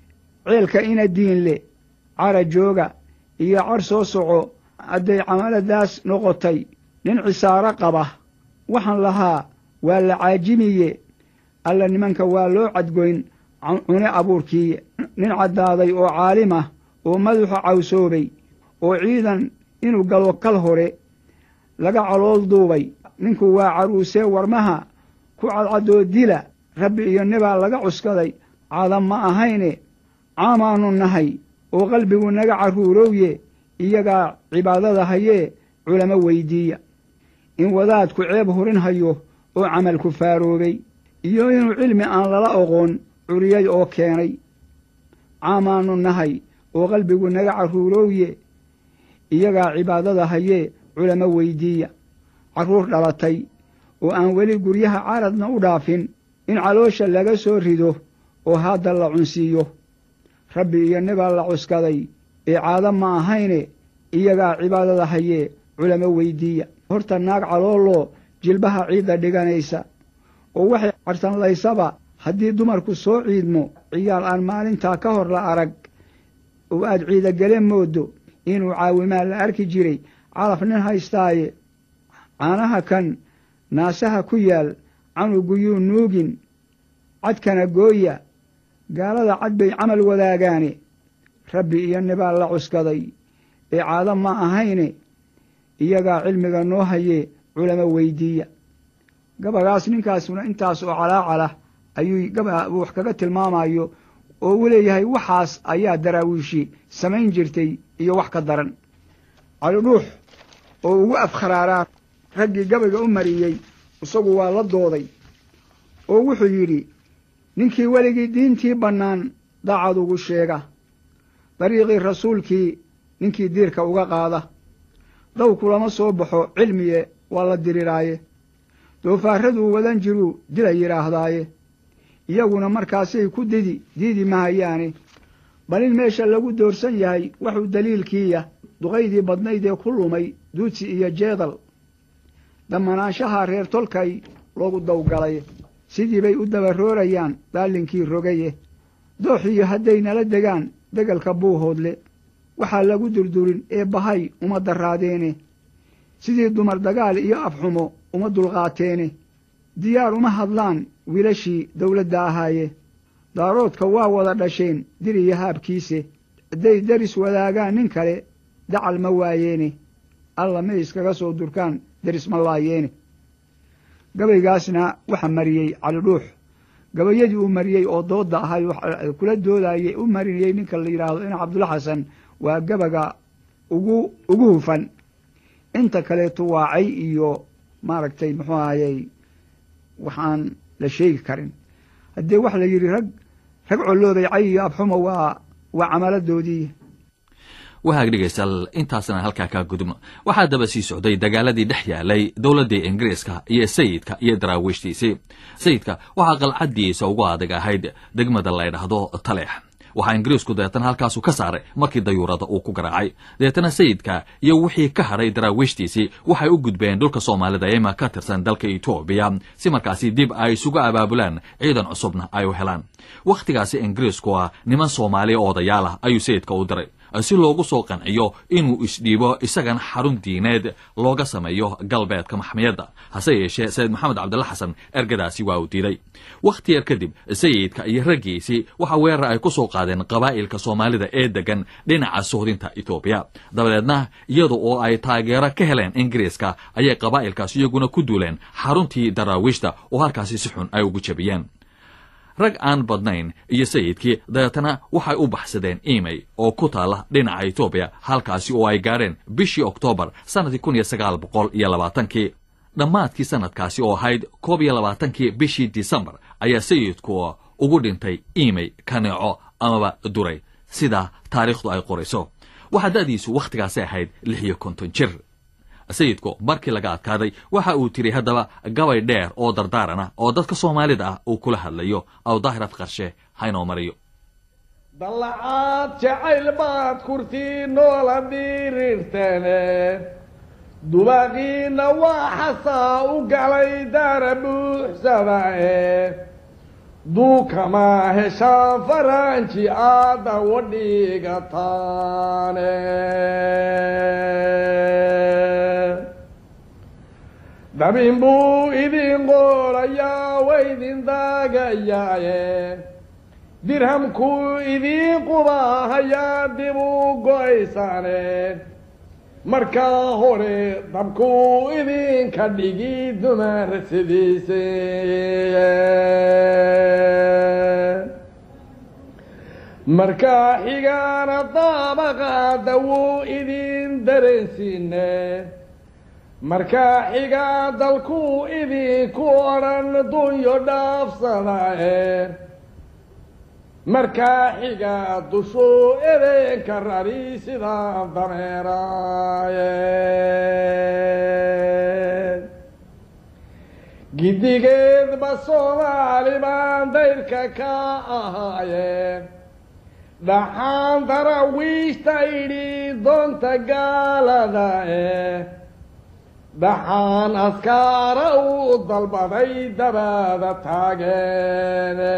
ceelka ina diinle cara jooga iyo car soo soco hadday camaladaas noqotay nin cisaaro qaba waxaan lahaa waa la caajimiye alla nimanka waa loo cadgoyn cune abuurkiiye nin caddaaday oo caalim ah oo madaxu cawsoobay oo ciidan inuu galo kal hore laga calool duubay ninku waa caruusee warmaha ku cadcaddoo dila rabbi iyo nibaa laga cuskaday caadam ma ahayne caamaannu nahay oo qalbigu naga carruurowye iyagaa cibaadada hayee culamo weydiiya in wadaadku ceeb hurin hayo oo camalku faaroobay iyo inuu cilmi aan lala oqoon curiyay oo keenay caamaannu nahay oo qalbigu naga carruurowye iyagaa cibaadada hayee culamo weydiiya carruur dhalatay oo aan weli guryaha caradna u dhaafin in caloosha laga soo rido oo hadda la cunsiiyo rabbi iyo nibaa la cuskaday ee caado ma ahayne iyagaa cibaadada hayee culamo weydiiya horta naag calooloo jilbaha ciidda dhiganaysa oo waxay cartanlaysaba haddii dumarku soo ciidmo ciyaal aan maalintaa ka hor la arag oo aad ciidagele moodo inuu caawimaa la arki jiray calaf nin haystaaye caanaha kan naasaha ku yaal canuguyuu nuugin cadkana gooya gaalada cad bay camal wadaagaane rabbi iyo nibaa la cuskaday ee caado ma ahayne iyagaa cilmiga noo hayee culamo weydiiya gabagaas ninkaasuna intaas oo calaacalah ayuu gaba wax kaga tilmaamayo oo uu leeyahay waxaas ayaa daraawiishi samayn jirtay iyo wax ka daran cali dhuux oo ugu afkharaaraa raggii gabayga u mariyey isagu waa la dooday oo wuxuu yidhi ninkii weligii diintii bannaan daacad ugu sheega dariiqii rasuulkii ninkii diirka uga qaada daw kulama soo baxo cilmiye waa la diriraaye doofaaraduu wadan jiruu dila yidhaahdaaye iyaguna markaasay ku didi diidi mahayaane bal in meesha lagu doorsan yahay waxuu daliilkiiya duqaydii badnayd ee ku lumay duudsi iyo jeedal dammanaanshaha reer tolkay loogu dawgalay sidii bay u dabaroorayaan daalinkii rogaye dooxiyo hadday nala degaan degalka buuhoodle waxaa lagu durdurin ee bahay uma daraadeene sidii dumar dagaal iyo afxumo uma dulqaateene diyaar uma hadlaan wiilashii dawladda ahaaye daaroodka waa wada dhasheen dir iyo haabkiise hadday deris wadaagaan nin kale dacal ma waayeene alla may iskaga soo durkaan deris ma laayeene gabaygaasna waxa mariyey cali dhuux gabayadii uu mariyey oo doodda ahay kula doodayey u marinayey ninka la yidhaahdo ina cabdulla xasan waa gabaga ugu ugu hufan inta kaleeto waa cay iyo maaragtay muxuu ahayey waxaan la sheegi karin haddee waxa la yidhi rag rag collooday cay iyo abxuma waa waa camaladoodii wahaag dhegaystayaal intaasna halkaa kaa gudubno waxaa daba sii socday dagaaladii dhex yaalay dowladdii ingiriiska iyo sayidka iyo daraawiishtiisii sayidka waxaa qalcaddiisa ugu adag ahayd degmada la ydhaahdo taleex waxaa ingiriisku dabeetana halkaasu ka saaray markii dayuurada uu ku garaacay dabeetana sayidka iyo wixii ka hadhay daraawiishtiisii waxay u gudbeen dhulka soomaalida eema ka tirsan dalka etoobiya si markaasi dib ay isugu abaabulaan ciidan cusubna ay u helaan wakhtigaasi ingiriisku ah niman soomaaliya odayaal ah ayuu sayidka u diray si loogu soo qanciyo inuu isdhiibo isagana xarun diineed looga sameeyo galbeedka maxmiyadda hase yeeshee sayid maxamed cabdilla xasan ergadaasi waa uu diiday wakhti yar kadib sayidka iyo raggiisii waxa weerar ay ku soo qaadeen qabaa'ilka soomaalida ee degan dhinaca suhdinta etoobiya dabadeedna iyada oo ay taageero ka heleen ingiriiska ayay qabaa'ilkaas iyaguna ku duuleen xaruntii daraawiishta oo halkaasi si xun ay ugu jabiyeen rag aan badnayn iyo sayidkii dabeetana waxay u baxsadeen imey oo ku taala dhinaca etoobiya halkaasi oo ay gaadheen bishii oktoobar sannadkii kun iyo sagaal boqol iyo labaatankii dhammaadkii sannadkaasi oo ahayd koob iyo labaatankii bishii disembar ayaa sayidku ugu dhintay imey kaneeco amaba duray sida taariikhdu ay qorayso waxaa da'diisu wakhtigaasi ahayd lix iyo konton jir sayidku markii laga adkaaday waxa uu tiri haddaba gabay dheer oo dardaaran ah oo dadka soomaalida ah uu kula hadlayo awdaahir afqarshe haynoo mariyo dallacaad jacayl baad kurtii noola dhirirtene dubaaqiina waa xasaa u galay daara buuxsadae duukama heshaan faranji aada wadhigataane dabin buu idin qoolayaa waydin daagayaaye dirhamkuu idiin qubaahayaa dib u go-aysaane markaa hore dabkuu idinka dhigi dumar sidiise markaa xigaana daabaqaada wuu idin dareensiine markaa xigaa dalkuu idinku odhan dunyo dhaafsadae markaa xigaa dushuu edeenka rari sidaa dameeraaye gidigeedba soomaali baan dayrka ka ahaaye dhaxaan darawiishta idhi doonta gaaladae dhaxaan askaara uu dalbaday dabaada taageene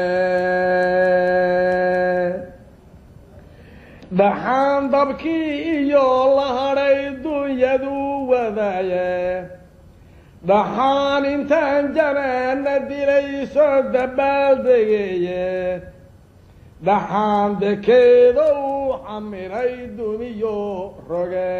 dhaxaan dabkii iyo la hadhay dunyadu wadaaye dhaxaan intaan janaana dilay soo dabaaldegeeye dhaxaan dekeeda uu xamiray duniyo roge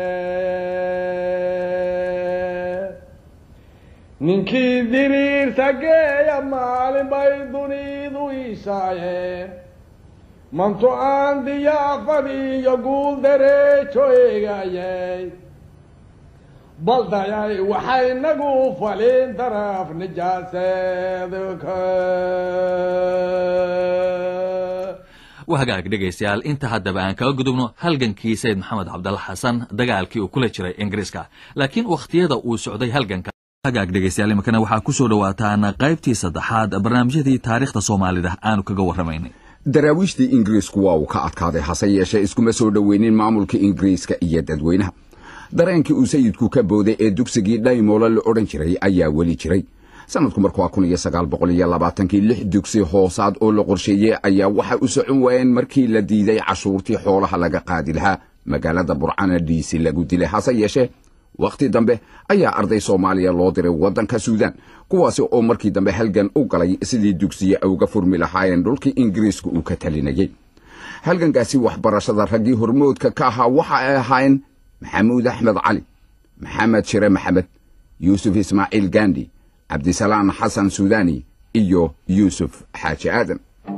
ninkii diriirta geeya maalin bay dunidu iishaaye mantu aan diyaafad iyo guul dareejo eegayay baldayay waxay nagu falin daraf nijaaseedka waa hagaag dhegaystayaal inta haddaba aan kaga gudubno halgankii sayid maxamed cabdalla xasan dagaalkii uu kula jiray ingiriiska laakiin wakhtiyada uu socday halganka hagaag dhegaystayaal iminkana waxaa ku soo dhowaataan qaybtii saddexaad barnaamijyadii taariikhda soomaalida aanu kaga warramaynay daraawiishtii ingiriisku waa uu ka adkaaday hase yeeshee iskuma soo dhoweynin maamulka ingiriiska iyo dadweynaha dareenkii uu sayidku ka booday ee dugsigii dhaymoole la odhan jiray ayaa weli jiray sanadku markuu kun iyo sagaal boqol iyo labaatankii lix dugsi hoosaad oo la qorsheeyey ayaa waxa u socon waayeen markii la diiday cashuurtii xoolaha laga qaadi lahaa magaalada burcana dhiisi lagu dilay hase yeeshee wakhti dambe ayaa arday soomaaliya loo diray waddanka suudaan kuwaasi oo markii dambe halgan u galay sidii dugsiye ay uga furmi lahaayeen dhulkii ingiriiska uu ka talinayey halgankaasi waxbarashada raggii hormoodka ka ahaa waxa ay ahaayeen maxamuud axmed cali maxamed shire maxamed yuusuf ismaaciil gandi cabdisalaan xasan suudani iyo yuusuf xaaji aadan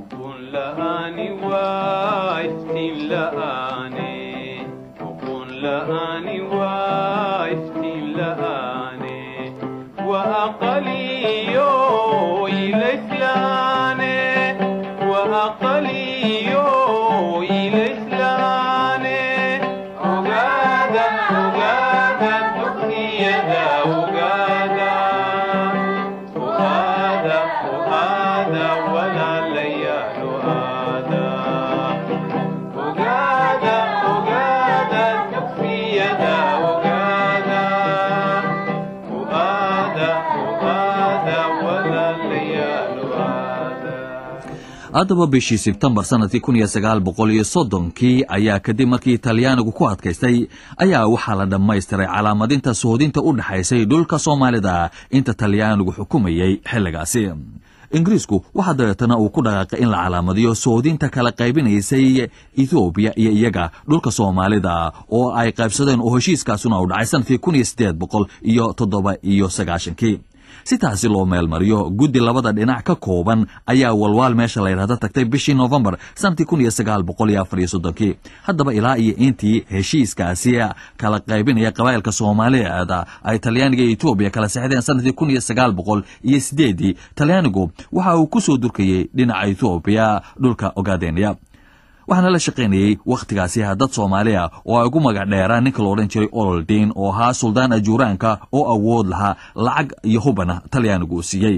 haddaba bishii sebtembar sanadkii kun iyo sagaal boqol iyo soddonkii ayaa kadib markii talyaanigu ku adkaystay ayaa waxaa la dhammaystiray calaamadinta sohodinta u dhexaysay dhulka soomaalida inta talyaanigu xukumayey xilligaasi ingiriisku waxaa dabeetana uu ku dhaqaaqay in la calaamadiyo soodinta kala qaybinaysay ethoobiya iyo iyaga dhulka soomaalida oo ay qaybsadeen oo heshiiskaasuna uu dhacay sanadkii kun iyo siddeed boqol iyo toddoba iyo sagaashankii si taasi loo meelmariyo guddi labada dhinac ka kooban ayaa walwaal meesha la yidhahda tagtay bishii noofembar sanadkii kun iyo sagaal boqol iyo afar iyo soddonkii haddaba ilaa iyo intii heshiiskaasi kala qaybinaya qabaa'ilka soomaaliyeed ay talyaaniga iyo etoobiya kala sexdeen sanadkii kun iyo sagaal boqol iyo sideedii talyaanigu waxa uu ku soo durkayey dhinaca etoobiya dhulka ogaadeniya waxaana la shaqaynayey wakhtigaasi dad soomaali ah oo ay ugu magac dheeraan ninka la odhan jiray ololdiin oo ahaa suldaan ajuuraanka oo awood lahaa lacag iyo hubana talyaanigu uu siiyey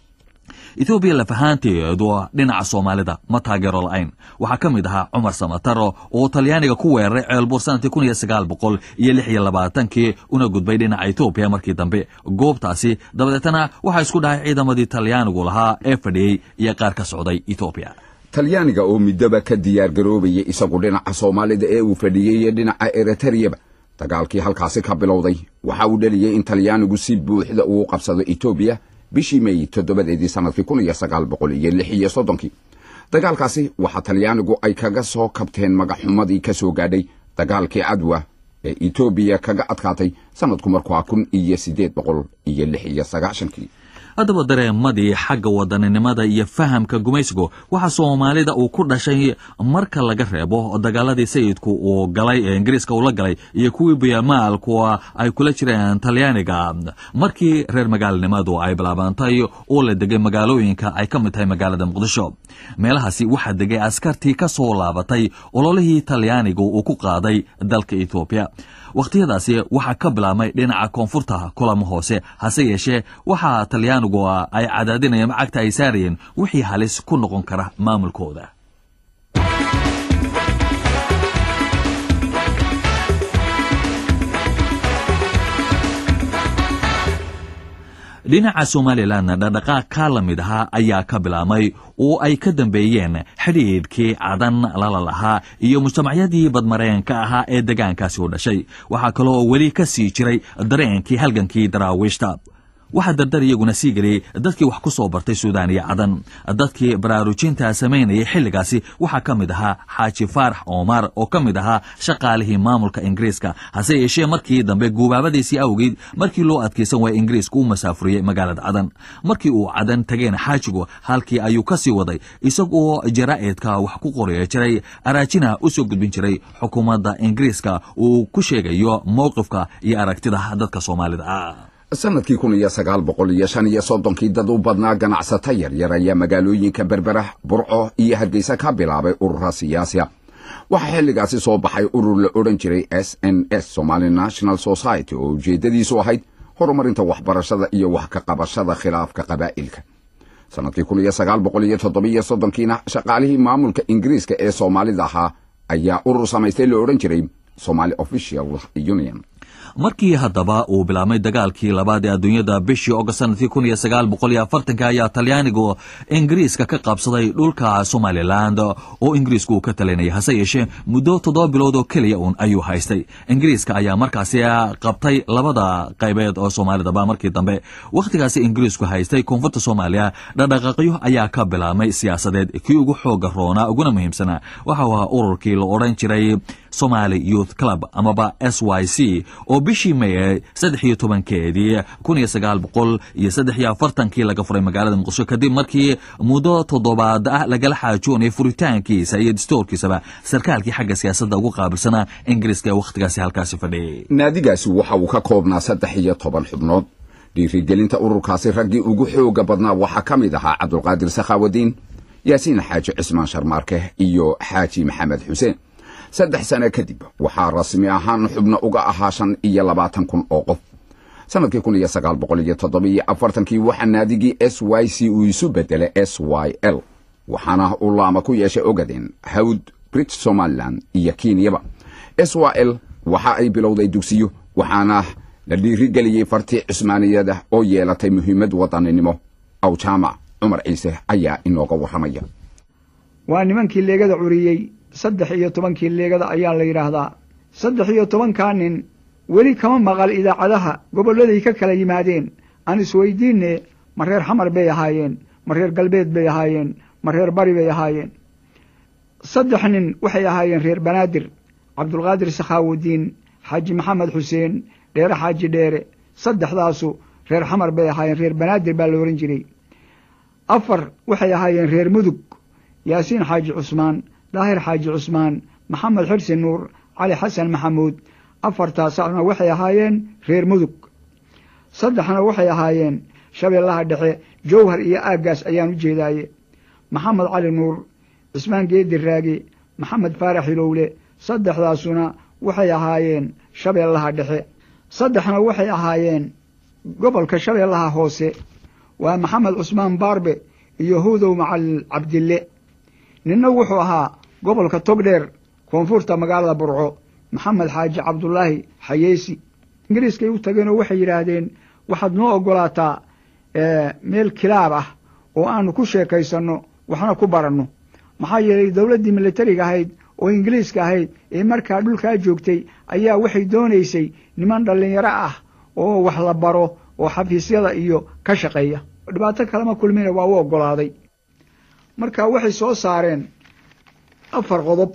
etoobiya lafahaanteedu dhinaca soomaalida ma taageero la-ayn waxaa ka mid ahaa cumar samataro oo talyaaniga ku weeraray ceelbuur sanadkii kun iyo sagaal boqol iyo lix iyo labaatankii una gudbay dhinaca etoobiya markii dambe goobtaasi dabadeetana waxaa isku dhahay ciidamadii talyaanigu lahaa ee fadhiyey iyo qaar ka socday etoobiya talyaaniga oo middoba ka diyaar garoobaya isagu dhinaca soomaalida ee uu fadhiyey iyo dhinaca eritariyaba dagaalkii halkaasi ka bilowday waxa uu dheliyey in talyaanigu si buuxda uu qabsado etoobiya bishii meey toddobadeedii sanadkii kun iyo sagaal boqol iyo lix iyo soddonkii dagaalkaasi waxaa talyaanigu ay kaga soo kabteen magaxumadii ka soo gaadhay dagaalkii cadwa ee etoobiya kaga adkaatay sanadku markuu ah kun iyo siddeed boqol iyo lix iyo sagaashankii haddaba dareemadii xagga wadaninimada iyo fahamka gumaysigu waxa soomaalida uu ku dhashay marka laga reebo dagaaladii sayidku uu galay ee ingiriiska uu la galay iyo kuwii biyamaalku ay kula jireen talyaaniga markii reer magaalnimadu ay bilaabantay oo la degay magaalooyinka ay ka mid tahay magaalada muqdisho meelahaasi waxaa degay askartii ka soo laabatay ololihii talyaanigu uu ku qaaday dalka etoobiya wakhtiyadaasi waxaa ka bilaabmay dhinaca koonfurta kulamo hoose hase yeeshee waxaa talyaanigu ay cadaadinayeen macagta ay saarayeen wixii halis ku noqon kara maamulkooda dhinaca somalilanna dhaqdhaqaaq ka la mid ahaa ayaa ka bilaabmay oo ay ka dambeeyeen xidhiidhkii cadan lala lahaa iyo mujtamacyadii badmareenka ahaa ee degaankaasi u dhashay waxaa kaloo weli ka sii jiray dareenkii halgankii daraawiishta waxaa dardar iyaguna sii geliyey dadkii wax ku soo bartay suudaan iyo cadan dadkii baraarujinta samaynayay xilligaasi waxaa ka mid ahaa xaaji faarax omar oo ka mid ahaa shaqaalihii maamulka ingiriiska hase yeeshee markii dambe guubaabadiisii awgeed markii loo adkaysan waaya ingiriiska u masaafuriyey magaalada cadan markii uu cadan tageen xaajigu halkii ayuu ka sii waday isagoo jaraa'idka wax ku qoraya jiray araajina u soo gudbin jiray xukuumadda ingiriiska uu ku sheegayo mowqifka iyo aragtida dadka soomaalida ah sanadkii kun iyo sagaal boqol iyo shan iyo soddonkii dad u badnaa ganacsato yaryar ayaa magaalooyinka berbera burco iyo hargeysa ka bilaabay urura siyaasiya waxaa xilligaasi soo baxay urur la odhan jiray s n s somali national society oo ujeeddadiisu ahayd horumarinta waxbarashada iyo wax ka qabashada khilaafka qabaa'ilka sanadkii kun iyo sagaal boqol iyo toddobiyo soddonkiina shaqaalihii maamulka ingiriiska ee soomaalida ahaa ayaa urur samaystay la odhan jiray somali official union markii haddaba uu bilaabmay dagaalkii labaad ee adduunyada bishii ogost sanadkii kun iyo sagaal boqol iyo afartanka ayaa talyaanigu ingiriiska ka qabsaday dhulka somalilan oo ingiriisku uu ka talinayay hase yeeshee muddo toddoba bilood oo keliya uun ayuu haystay ingiriiska ayaa markaasi qabtay labada qaybeed oo soomaalidaba markii dambe wakhtigaasi ingiriisku haystay koonfurta soomaaliya dhaqdhaqaaqyo ayaa ka bilaabmay siyaasadeed kii ugu xooga roonaa uguna muhiimsanaa waxau ahaa ururkii la odhan jiray somali youth club amaba s y c oo bishii may saddex iyo tobankeedii kun iyo sagaal boqol iyo saddex iyo afartankii laga furay magaalada muqdisho kadib markii muddo toddobaad ah lagala xaajoonayay furitaankiisa iyo distoorkiisaba sarkaalkii xagga siyaasadda ugu qaabilsanaa ingiriiska ee wakhtigaasi halkaasi fadhiyay naadigaasi waxa uu ka koobnaa saddex iyo toban xubnood dhiirigelinta ururkaasi raggii ugu xooga badnaa waxaa ka mid ahaa cabdulqaadir sakhaawadiin yaasiin xaaji cismaan sharmaarke iyo xaaji maxamed xuseen saddex sano kadib waxaa rasmi ahaan xubno uga ahaa shan iyo labaatan kun oo qof sanadkii kun iyo sagaal boqol iyo toddobiyo afartankii waxaa naadigii s y c uu isu bedelay s y l waxaana uu laama ku yeeshay ogadeen hawd brit somalilan iyo kenyaba s y l waxa ay bilowday dugsiyo waxaana la dhiirigeliyey fartii cismaaniyada oo yeelatay muhiimad wadaninimo aw jaamac cumar ciise ayaa inooga warramaya waa nimankii leegada curiyey saddex iyo tobankii leegada ayaa la yidhaahdaa saddex iyo tobankaa nin weli kama maqal idaacadaha gobolladay ka kala yimaadeen aan isweydiinne ma reer xamar bay ahaayeen ma reer galbeed bay ahaayeen ma reer bari bay ahaayeen saddex nin waxay ahaayeen reer banaadir cabdulqaadir sakhaawudiin xaaji maxamed xuseen dheere xaaji dheere saddexdaasu reer xamar bay ahaayeen reer banaadir baa la ohan jiray afar waxay ahaayeen reer mudug yaasiin xaaji cusmaan daahir xaaji cusmaan maxamed xirsi nuur cali xasan maxamuud afartaasna waxay ahaayeen reer mudug saddexna waxay ahaayeen shabeellaha dhexe jowhar iyo aaggaas ayaan u jeedaaye maxamed cali nuur cismaan geedi raage maxamed faarax hilowle saddexdaasuna waxay ahaayeen shabeellaha dhexe saddexna waxay ahaayeen gobolka shabeellaha hoose waa maxamed cusmaan baarbe iyo hudow macalin cabdille ninna wuxuu ahaa gobolka togdheer koonfurta magaalada burco maxamed xaaji cabdulaahi xayeysi ingiriiskay u tageenoo waxay yidhaahdeen waxaad noo oggolaataa meel kilaab ah oo aanu ku sheekaysanno waxna ku baranno maxaa yeelay dowladdii militariga ahayd oo ingiliiska ahayd ee markaa dhulkaa joogtay ayaa waxay doonaysay niman dhallinyaro ah oo wax la baro oo xafiisyada iyo ka shaqeeya dhibaato kalema kulmina waa u oggolaaday marka waxay soo saareen afar qodob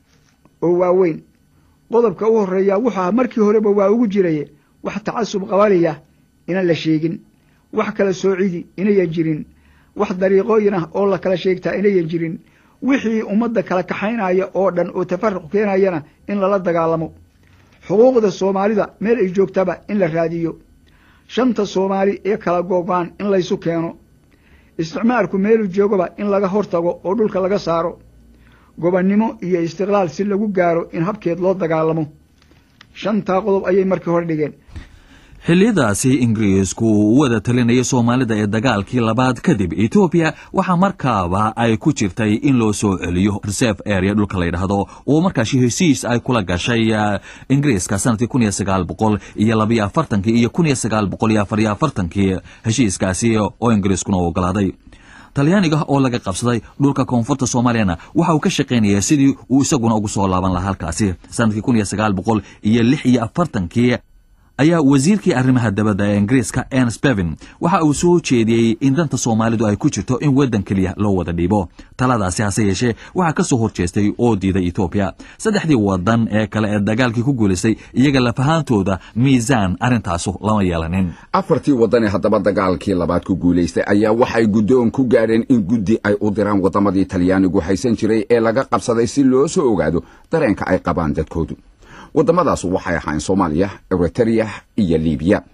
oo waaweyn qodobka u horreeya wuxuu ahaa markii horeba waa ugu jiraye wax tacasub qabaliya inaan la sheegin wax kala soocidi inayan jirin wax dariiqooyin ah oo la kala sheegtaa inayan jirin wixii ummadda kala kaxaynaya oo dhan oo tafaruq keenayana in lala dagaalamo xuquuqda soomaalida meel ay joogtaba in la raadiyo shanta soomaali ee kala goobaan in laysu keeno isticmaalku meelu joogaba in laga hortago oo dhulka laga saaro gobonnimo iyo istiqlaal si lagu gaaro in habkeed loo dagaalamo shantaa qodob ayay markii hore dhigeen xilliyadaasi ingiriisku uu wada talinayay soomaalida ee dagaalkii labaad kadib etoobiya waxaa markaaba ay ku jirtay in loo soo celiyo reserve area dhulka la yidhaahdo oo markaasi hesiis ay kula gashay ingiriiska sanadkii kun iyo sagaal boqol iyo labayo afartankii iyo kun iyo sagaal boqol iyo afariyo afartankii heshiiskaasi oo ingiriiskuna u ogolaaday talyaaniga oo laga qabsaday dhulka koonfurta soomaaliyana waxa uu ka shaqaynaya sidii uu isaguna ugu soo laaban lahaa halkaasi sanadkii kun iyo sagaal boqol iyo lix iyo afartankii ayaa wasiirkii arrimaha dabadda ee ingiriiska ens bevin waxa uu soo jeediyey in danta soomaalidu ay ku jirto in waddan keliya loo wada dhiibo taladaasi hase yeeshee waxaa ka soo horjeestay oo diiday etoobiya saddexdii waddan ee kale ee dagaalkii ku guulaystay iyaga lafahaantooda miisaan arrintaasu lama yeelanin afartii waddanee haddaba dagaalkii labaad ku guulaystay ayaa waxay guddoon ku gaadheen in guddi ay u diraan waddamadii talyaanigu haysan jiray ee laga qabsaday si loo soo ogaado dareenka ay qabaan dadkoodu waddamadaas waxay ahaayeen soomaaliya eritereya iyo libiya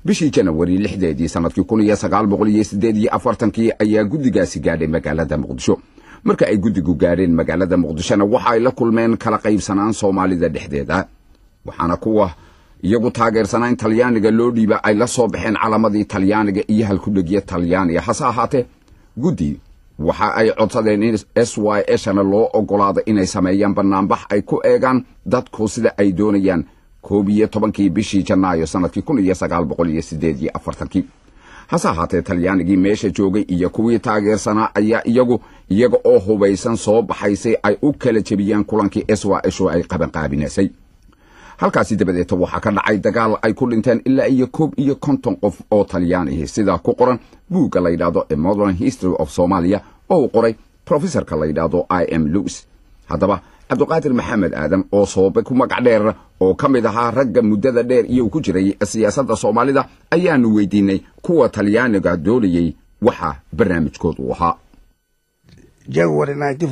bishii janawari lixdeedii sannadkii kun iyo sagaal boqol iyo siddeed iyo afartankii ayaa guddigaasi gaadhay magaalada muqdisho marka ay guddigu gaadheen magaalada muqdishona waxa ay la kulmeen kala qaybsanaan soomaalida dhexdeeda waxaana kuwa iyagu taageersanaa in talyaaniga loo dhiiba ay la soo baxeen calamadii talyaaniga iyo halkudhegya talyaaniga hase ahaatee guddi waxa ay codsadeen in s y shana loo ogolaado inay sameeyaan banaanbax ay ku eegaan dadku sida ay doonayaan koob iyo tobankii bishii janaayo sannadkii kun iyo sagaal boqol iyo sideed iyo afartankii hase ahaatee talyaanigii meesha joogay iyo kuwii taageersanaa ayaa iyagu iyaga oo hubaysan soo baxaysay ay u kala jebiyeen kulankii s y sho ay qabanqaabinaysay halkaasi dabadeeta waxaa ka dhacay dagaal ay ku dhinteen ilaa iyo koob iyo konton qof oo talyaanihi sidaa ku qoran buugga la yidhaahdo a modern history of somalia oo uu qoray professorka la yidhaahdo i m lewis haddaba cabdiqaadir maxamed aadan oo soobe ku magac dheer oo ka mid ahaa ragga muddada dheer iyo ku jiray siyaasadda soomaalida ayaanu weydiinay kuwa talyaaniga doonayey waxa barnaamijkoodu u ahaa january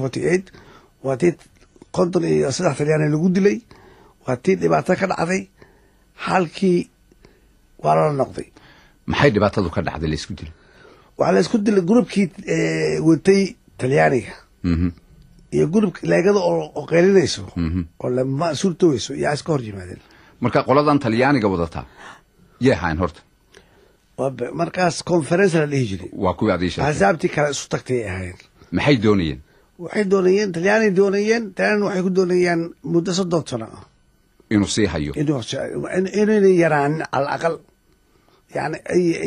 waa tii konton iyo saddex talyaani lagu dilay waa tii dhibaato ka dhacday halkii waa lala noqday maxay dhibaatadu ka dhacday laysku dilo waxaa la isku dilay grupkii watay talyaaniga iyo gurubka leegada oo qeylinayso oo lama suurtoweyso yaa iska hor yimaadeen marka qoladan talyaaniga wadataa yay ahayn horta markaas conference la dhihi jiray waa kuwii adii sheegtay axsaabtii kale isu tagtay ay ahaayeen maxay doonayeen waxay doonayeen talyaani doonayeen talyaani waxay ku doonayaan muddo soddon sano ah inuu sii hayo inayna yaraanin cala aqal yani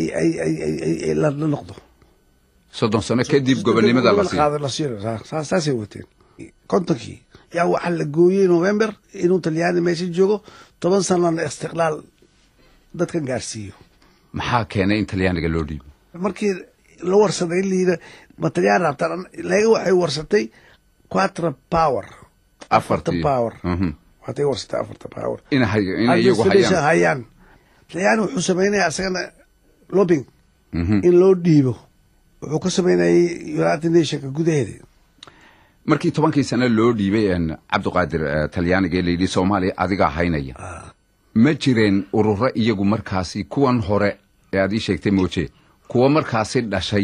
ay la noqdo soddon sano kadib gobonimada la siiyo la siiyo saasay wateen kontonkii yaa waxaa la gooyey november inuu talyaani meesha joogo toban sanona istiqlaal dadkan gaarsiiyo maxaa keenay in talyaaniga loo dhiibo markii la warsaday layidha ma talyaan rabtaan leega waxay warsatay quatra power afarta power watay warsatay afarta power inay iyagu hayaan hayaan talyaani wuxuu samaynaya asagana lobing in loo dhiibo wuxuu ka samaynayay united nationka gudaheeda markii tobankii sano loo dhiibay cabdiqaadir talyaaniga layidhi soomaaliya adigaa haynaya ma jireen ururo iyagu markaasi kuwan hore ee aad ii sheegtay mooje kuwa markaasi dhashay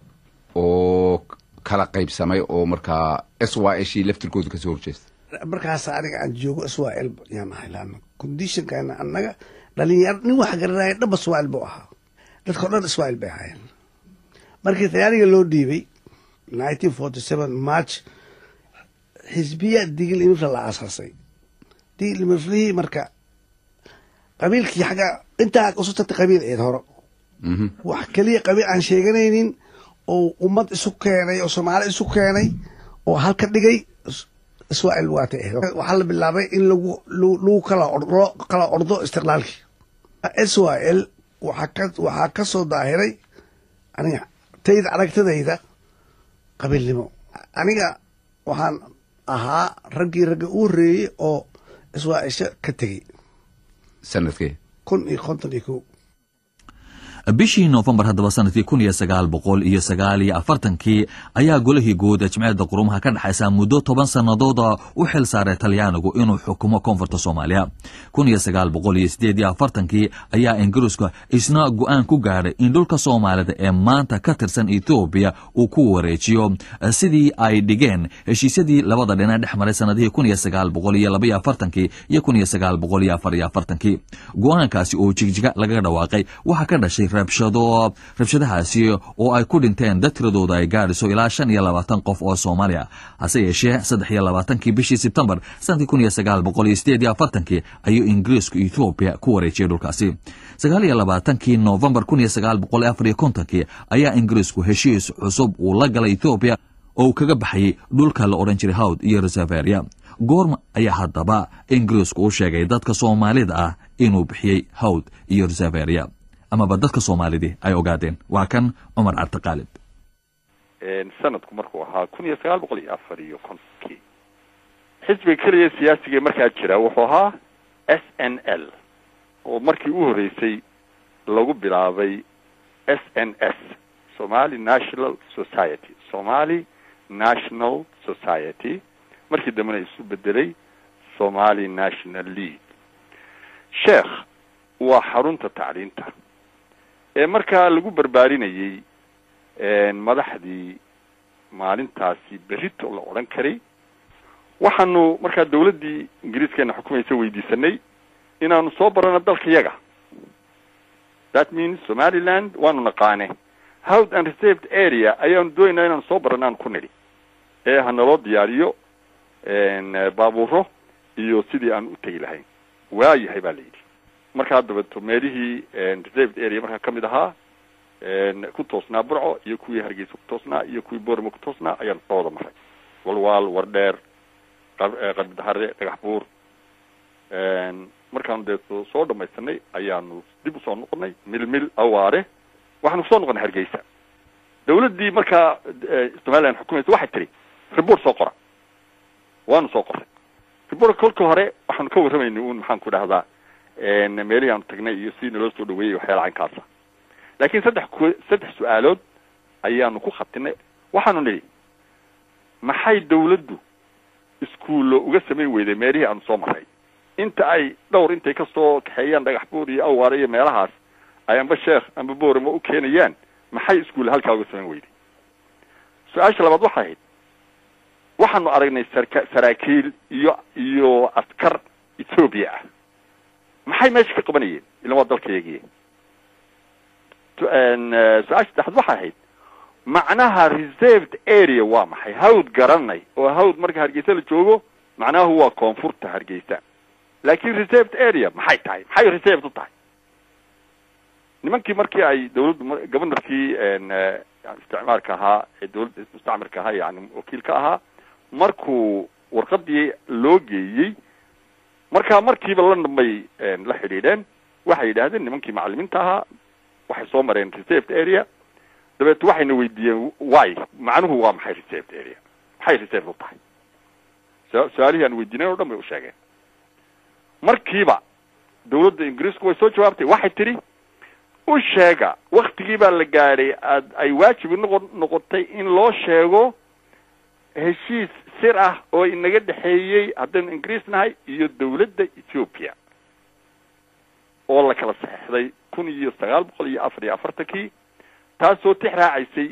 oo kala qaybsamay oo markaa s y shii laftirkooda kasoo horjeesta markaas aniga aan joogo israel yaan ahay laana conditionkana annaga dhalinyaro nin wax garanaya dhanba israel buu ahaa dadkao dhan israel bay ahaayeen markii talyaaniga loo dhiibay nineteen forty seven march xisbiya digil imifla la aasaasay digil imiflihii marka qabiilkii xagga intaa usu tagtay qabiil eed horo wax keliya qabiil aan sheeganaynin oo ummad isu keenay oo soomaali isu keenay oo halka dhigay israel waatay ahayd waxaa la bilaabay in lagu lagu kala loo kala ordo istiqlaalkii israel waxaa ka waxaa ka soo daahiray aniga tayda aragtidayda qabiilnimo aniga waxaan ahaa raggii ragga u horreeyey oo israaisha ka tegey sanadkee kun iyo konton iyo kow bishii noofembar haddaba sanadkii kun iyo sagaal boqol iyo sagaal iyo afartankii ayaa golihii guud ee jimciyadda qurumaha ka dhexaysa muddo toban sannadooda u xil saaray talyaanigu inuu xukumo koonfurta soomaaliya kun iyo sagaal boqol iyo sideed iyo afartankii ayaa ingiriisku isna go-aan ku gaadhay in dhulka soomaalida ee maanta ka tirsan etoobiya uu ku wareejiyo sidii ay dhigeen heshiisyadii labada dhinac dhex maray sanadihii kun iyo sagaal boqol iyo labaiyo afartankii iyo kun iyo sagaal boqol iyo afar iyo afartankii go-aankaasi oo jigjiga lagaga dhawaaqay waxaa ka dhashay rabshado rabshadahaasi oo ay ku dhinteen dad tiradooda ay gaadhiso ilaa shan iyo labaatan qof oo soomaaliya hase yeeshee saddex iyo labaatankii bishii sebtembar sanadkii kun iyo sagaal boqol iyo sideed iyo afartankii ayuu ingiriisku etoobiya ku wareejiyey dhulkaasi sagaal iyo labaatankii noofembar kun iyo sagaal boqol iyo afar iyo kontonkii ayaa ingiriisku heshiis cusub uu la galay etoobiya oo uu kaga baxayay dhulka la odhan jiray hawd iyo reseveria goorma ayaa haddaba ingiriisku u sheegay dadka soomaalida ah inuu bixiyey hawd iyo reseveria amaba dadka soomaalidii ay ogaadeen waa kan cumar cabdiqaalib sanadku markuu ahaa kun iyo sagaal boqol iyo afar iyo kontonkii xisbiga keliya siyaasiga markaa jira wuxuu ahaa s n l oo markii u horreysay lagu bilaabay s n s somali national society somali national society markii dambena isu bedelay somali national league sheekh waa xarunta tacliinta ee markaa lagu barbaarinayey madaxdii maalintaasi berito la odhan karay waxaanu markaa dawladdii ingiriiskeena xukumaysa weydiisanay inaanu soo barano dalka yaga that means somaliland waanu naqaane howd and reserved area ayaanu doonayna inaanu soo barano aanu ku nidhi ee hanaloo diyaariyo baabuuro iyo sidii aan u tegi lahayn waayahay baa la yidhi markaa dabato meelihii reserved area markaa kamid ahaa ku toosnaa burco iyo kuwii hargeysa ku toosnaa iyo kuwii boorama ku toosnaa ayaan soo wada maray walwaal wardheer qarbidahare dhagax buur markaanu dee soo dhamaysanay ayaanu dib usoo noqonay milmil awaare waxaanu kusoo noqonay hargeysa dawladdii markaa somaliland xukumaysa waxay tiri report soo qora waanu soo qoray report kolka hore waxaanu ka warramaynay un maxaan ku dhahdaa meelihii aanu tagnay iyo si naloo soo dhaweeyey waxyaala caynkaasa laakiin saddex ku saddex su-aalood ayaanu ku khatinay waxaanu nidhi maxay dawladdu iskuullo uga samayn weyday meelihii aanu soo maray inta ay dhowr intay kasoo kaxeeyaan dhagax buur iyo awaare iyo meelahaas ay amba sheekh amba boorama u keenayaan maxay iskuulla halkaa uga samayn weyday su-aasha labaad waxay ahayd waxaanu aragnay sarka saraakiil iyo iyo askar ethoobia ah maxay meesha ka qabanayeen ilan waa dalkayagiye su-aasha saddexaad waxay ahayd macnaha reserved area waa maxay hawd garanay oo hawd marka hargeysa la joogo macnahu waa koonfurta hargeysa laakin reserved area maxay tahay maxay reserved u tahay nimankii markii ay dawladdu governorkii isticmaalka ahaa ee dawladda mustacmirka ahaa yani wakiilka ahaa markuu warqadii loo geeyey markaa markiiba london bay la xidhiidheen waxay yidhaahdeen nimankii macalimiinta ahaa waxay soo mareen reserved area dabeet waxayna weydiiyeen why macnuhu waa maxay reserved area maxay reserved u tahay su-aalihii aan weydiinayn o dhan bay u sheegeen markiiba dawladda ingiriisku way soo jawaabtay waxay tidhi u sheega waktigii baa la gaadhay aad ay waajibi noqo noqotay in loo sheego heshiis sir ah oo inaga dhexeeyey haddaynu ingiriis nahay iyo dawladda ethoopia oo la kala saxeixday kun iyo sagaal boqol iyo afar iyo afartankii taasoo tix raacaysay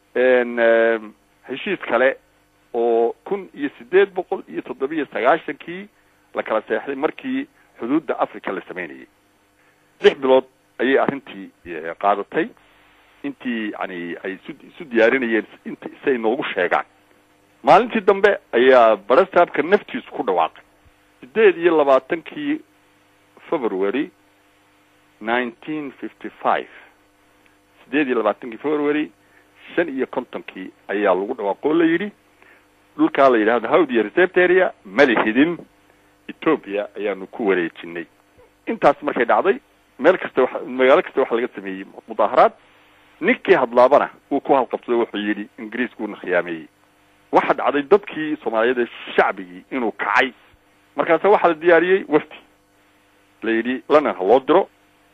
heshiis kale oo kun iyo sideed boqol iyo toddobiyo sagaashankii la kala seexday markii xuduudda africa la sameynayay lix bilood ayay arrintii qaadatay intii yani ay isu isu diyaarinayeen int si ay noogu sheegaan maalintii dambe ayaa barastaabka naftiisu ku dhawaaqay sideed iyo labaatankii february nineteen fifty five sideed iyo labaatankii february shan iyo kontonkii ayaa lagu dhawaaqo o la yidhi dhulkaa la yidhahdo howd iyo reserved area malihidin ethoopia ayaanu ku wareejinay intaas markay dhacday meel kasta wa magaalo kasta waxa laga sameeyey mudaaharaad ninkii hadlaabana uu ku halqabsaday wuxuu yidhi ingiriiskuuna khiyaameeyey waxa dhacday dadkii soomaaliyeed ee shacbigii inuu kacay markaasa waxaa la diyaariyey wafdi la yidhi london ha loo diro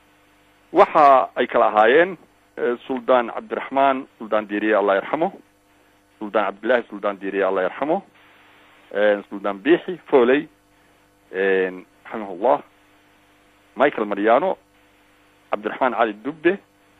waxa ay kala ahaayeen suldaan cabdiraxmaan suldaan diiriye allah yarxamo suldaan cabdillahi suldaan diiriye allah yarxamo suldaan biixi foley raximahullah michael mariano cabdiraxmaan cali dubbe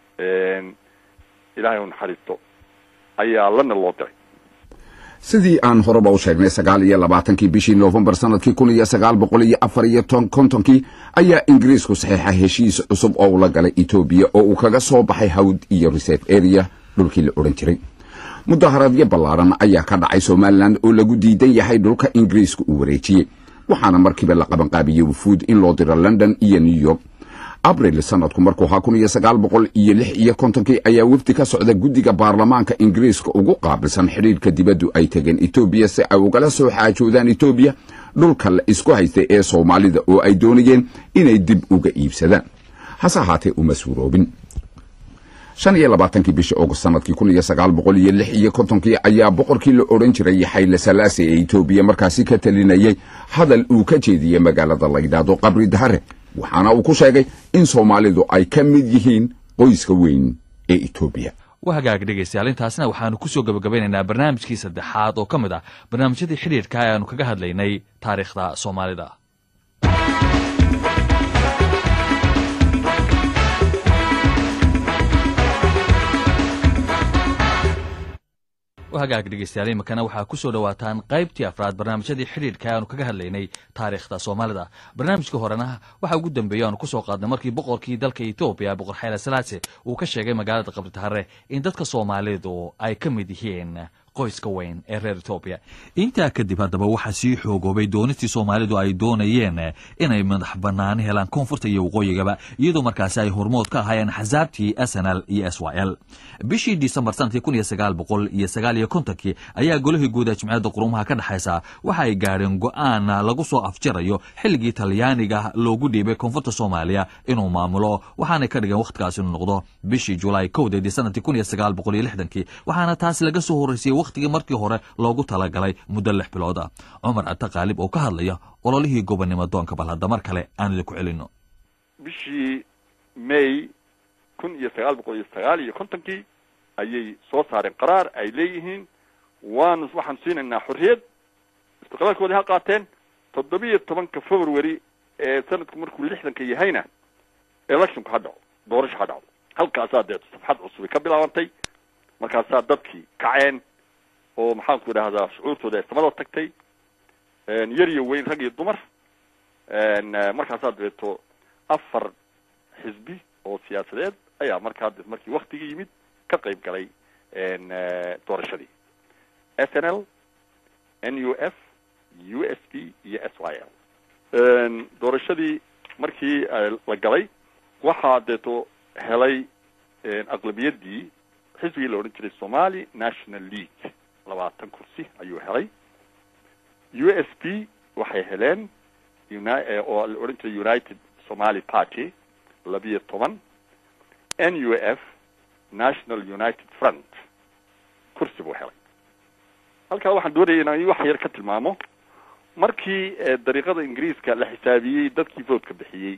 ilahay u naxariisto ayaa lana loo diray sidii aan horeba u sheegnay sagaal iyo labaatankii bishii noofembar sanadkii kun iyo sagaal boqol iyo afar iyo kontonkii ayaa ingiriisku saxiixa heshiis cusub oo ula galay etoobiya oo uu kaga soo baxay hawd iyo reserve area dhulkii la odhan jiray mudaharaadyo ballaaran ayaa ka dhacay somalilan oo lagu diidan yahay dhulka ingiriiska uu wareejiyey waxaana markiiba la qabanqaabiyey wufuud in loo diro london iyo new york abril sanadku markuu ahaa kun iyo sagaal boqol iyo lix iyo kontonkii ayaa wafdi ka socda guddiga baarlamaanka ingiriiska ugu qaabilsan xidhiirka dibaddu ay tegeen etoobiya si ay ugala soo xaajoodaan etoobiya dhulka la isku haystay ee soomaalida oo ay doonayeen inay dib uga iibsadaan hase ahaatee uma suuroobin shan iyo labaatankii bishii august sanadkii kun iyo sagaal boqol iyo lix iyo kontonkii ayaa boqorkii la odhan jiray xayle salaase ee etoobiya markaasi ka talinayay hadal uu ka jeediyey magaalada la yidhaahdo qabri dahare waxaana uu ku sheegay in soomaalidu ay ka mid yihiin qoyska weyn ee etoobiya waa hagaag dhegaystayaal intaasna waxaanu kusoo gabagabeynaynaa barnaamijkii saddexaad oo ka mid ah barnaamijyadii xidhiirka ee aanu kaga hadlaynay taariikhda soomaalida hagaag dhegeystayaal iminkana waxaa ku soo dhowaataan qaybtii afraad barnaamijyadii xidhiidhka aanu kaga hadlaynay taariikhda soomaalida barnaamijka horena waxaa ugu dambeeyey aanu kusoo qaadnay markii boqorkii dalka etoobiya boqor xayla salaase uu ka sheegay magaalada qabritahare in dadka soomaalidu ay ka mid yihiin qoyska weyn ee reer etoobiya intaa kadib haddaba waxaa sii xoogoobay doonistii soomaalidu ay doonayeen inay madax banaani helaan koonfurta iyo waqooyigaba iyadoo markaasi ay hormood ka ahaayeen xasaabtii s n l iyo s y l bishii disembar sanadkii kun iyo sagaal boqol iyo sagaal iyo kontonkii ayaa golihii guud ee jimciyadda qurumaha ka dhexaysa waxa ay gaadheen go-aan lagu soo afjarayo xilligii talyaaniga loogu dhiibay koonfurta soomaaliya inuu maamulo waxaanay ka dhigeen wakhtigaas inuu noqdo bishii julaay kowdeedii sanadkii kun iyo sagaal boqol iyo lixdankii waxaana taas laga soo horreysiyey wakhtigii markii hore loogu talagalay muddo lix bilood ah cumar ata qaalib oo ka hadlaya ololihii gobonnimo doonka bal hadda mar kale aan idinku celino bishii may kun iyo sagaal boqol iyo sagaal iyo kontonkii ayay soo saareen qaraar ay leeyihiin waanu waxaan siinaynaa xorriyad istiqlaalkoodii ha qaateen toddobiyo tobanka february ee sanadku markuu lixdanka yahayna electionku ha dhaco doorasho ha dhaco halkaasaa dee safxad cusubay ka bilaabantay markaasaa dadkii kaceen oo maxaanku idhahdaa shucuurtooda ay samada tagtay yar iyo weyn rag iyo dumar markaasaa dabeeto afar xisbi oo siyaasadeed ayaa markaa markii waktigii yimid ka qayb galay doorashadii s n l n u f u s p iyo s y l doorashadii markii la galay waxaa deeto helay aqlabiyadii xisbigii la odhan jiray somali national league labaatan kursi ayuu helay u s p waxay heleen oo la odhan jiray united somali party labiyo toban n u f national united front kursi buu helay halkaa waxaan doonaya inaan wax yar ka tilmaamo markii dariiqada ingiriiska la xisaabiyey dadkii votka bixiyey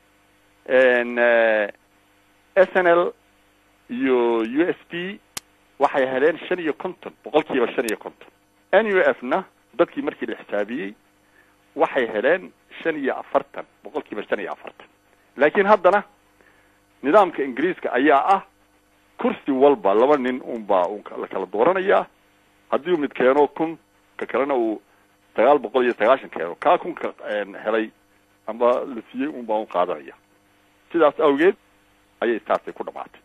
s n l iyo u s p waxay heleen shan iyo konton boqol kiiba shan iyo konton n u f na dadkii markii la xisaabiyey waxay heleen shan iyo afartan boqol kiiba shan iyo afartan laakiin haddana nidaamka ingiriiska ayaa ah kursi walba laba nin unbaa un la kala dooranayaa haddii uu mid keeno kun ka kalena uu sagaal boqol iyo sagaashan keeno kaa kunka helay amba la siiyey un baa un qaadanaya sidaas awgeed ayay taasay ku dhamaatay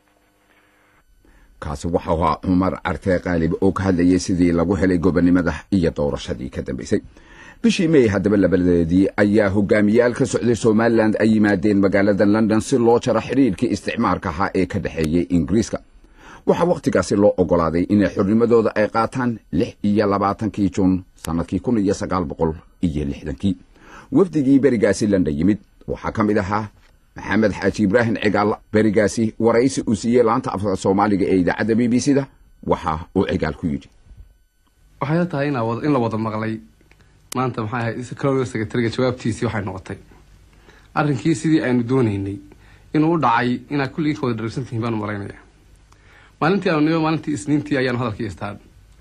kaasi waxau ahaa cumar carte qaalib oo ka hadlayay sidii lagu helay gobonnimada iyo doorashadii ka dambaysay bishii may haddaba labadeedii ayaa hogaamiyaal ka socday somalilan ay yimaadeen magaalada london si loo jaro xidhiirkii isticmaarka ahaa ee ka dhexeeyey ingiriiska waxaa wakhtigaasi loo ogolaaday inay xornimadooda ay qaataan lix iyo labaatankii juun sannadkii kun iyo sagaal boqol iyo lixdankii wafdigii berigaasi london yimid waxaa ka mid ahaa maxamed xaaji ibraahim cigaal berigaasi waraysi uu siiyey laanta afka soomaaliga ee idaacadda b b c da waxa uu cigaal ku yidhi waxay tahay in la wada maqlay maanta maxay ahayd colonial secretariga jawaabtiisii waxay noqotay arrinkii sidii aynu doonaynay inuu u dhacay inaad kulligii ka wada dharagsantihiin baanu malaynaya maalintii aanu nimo maalintii isniintii ayaanu hadalkii istaan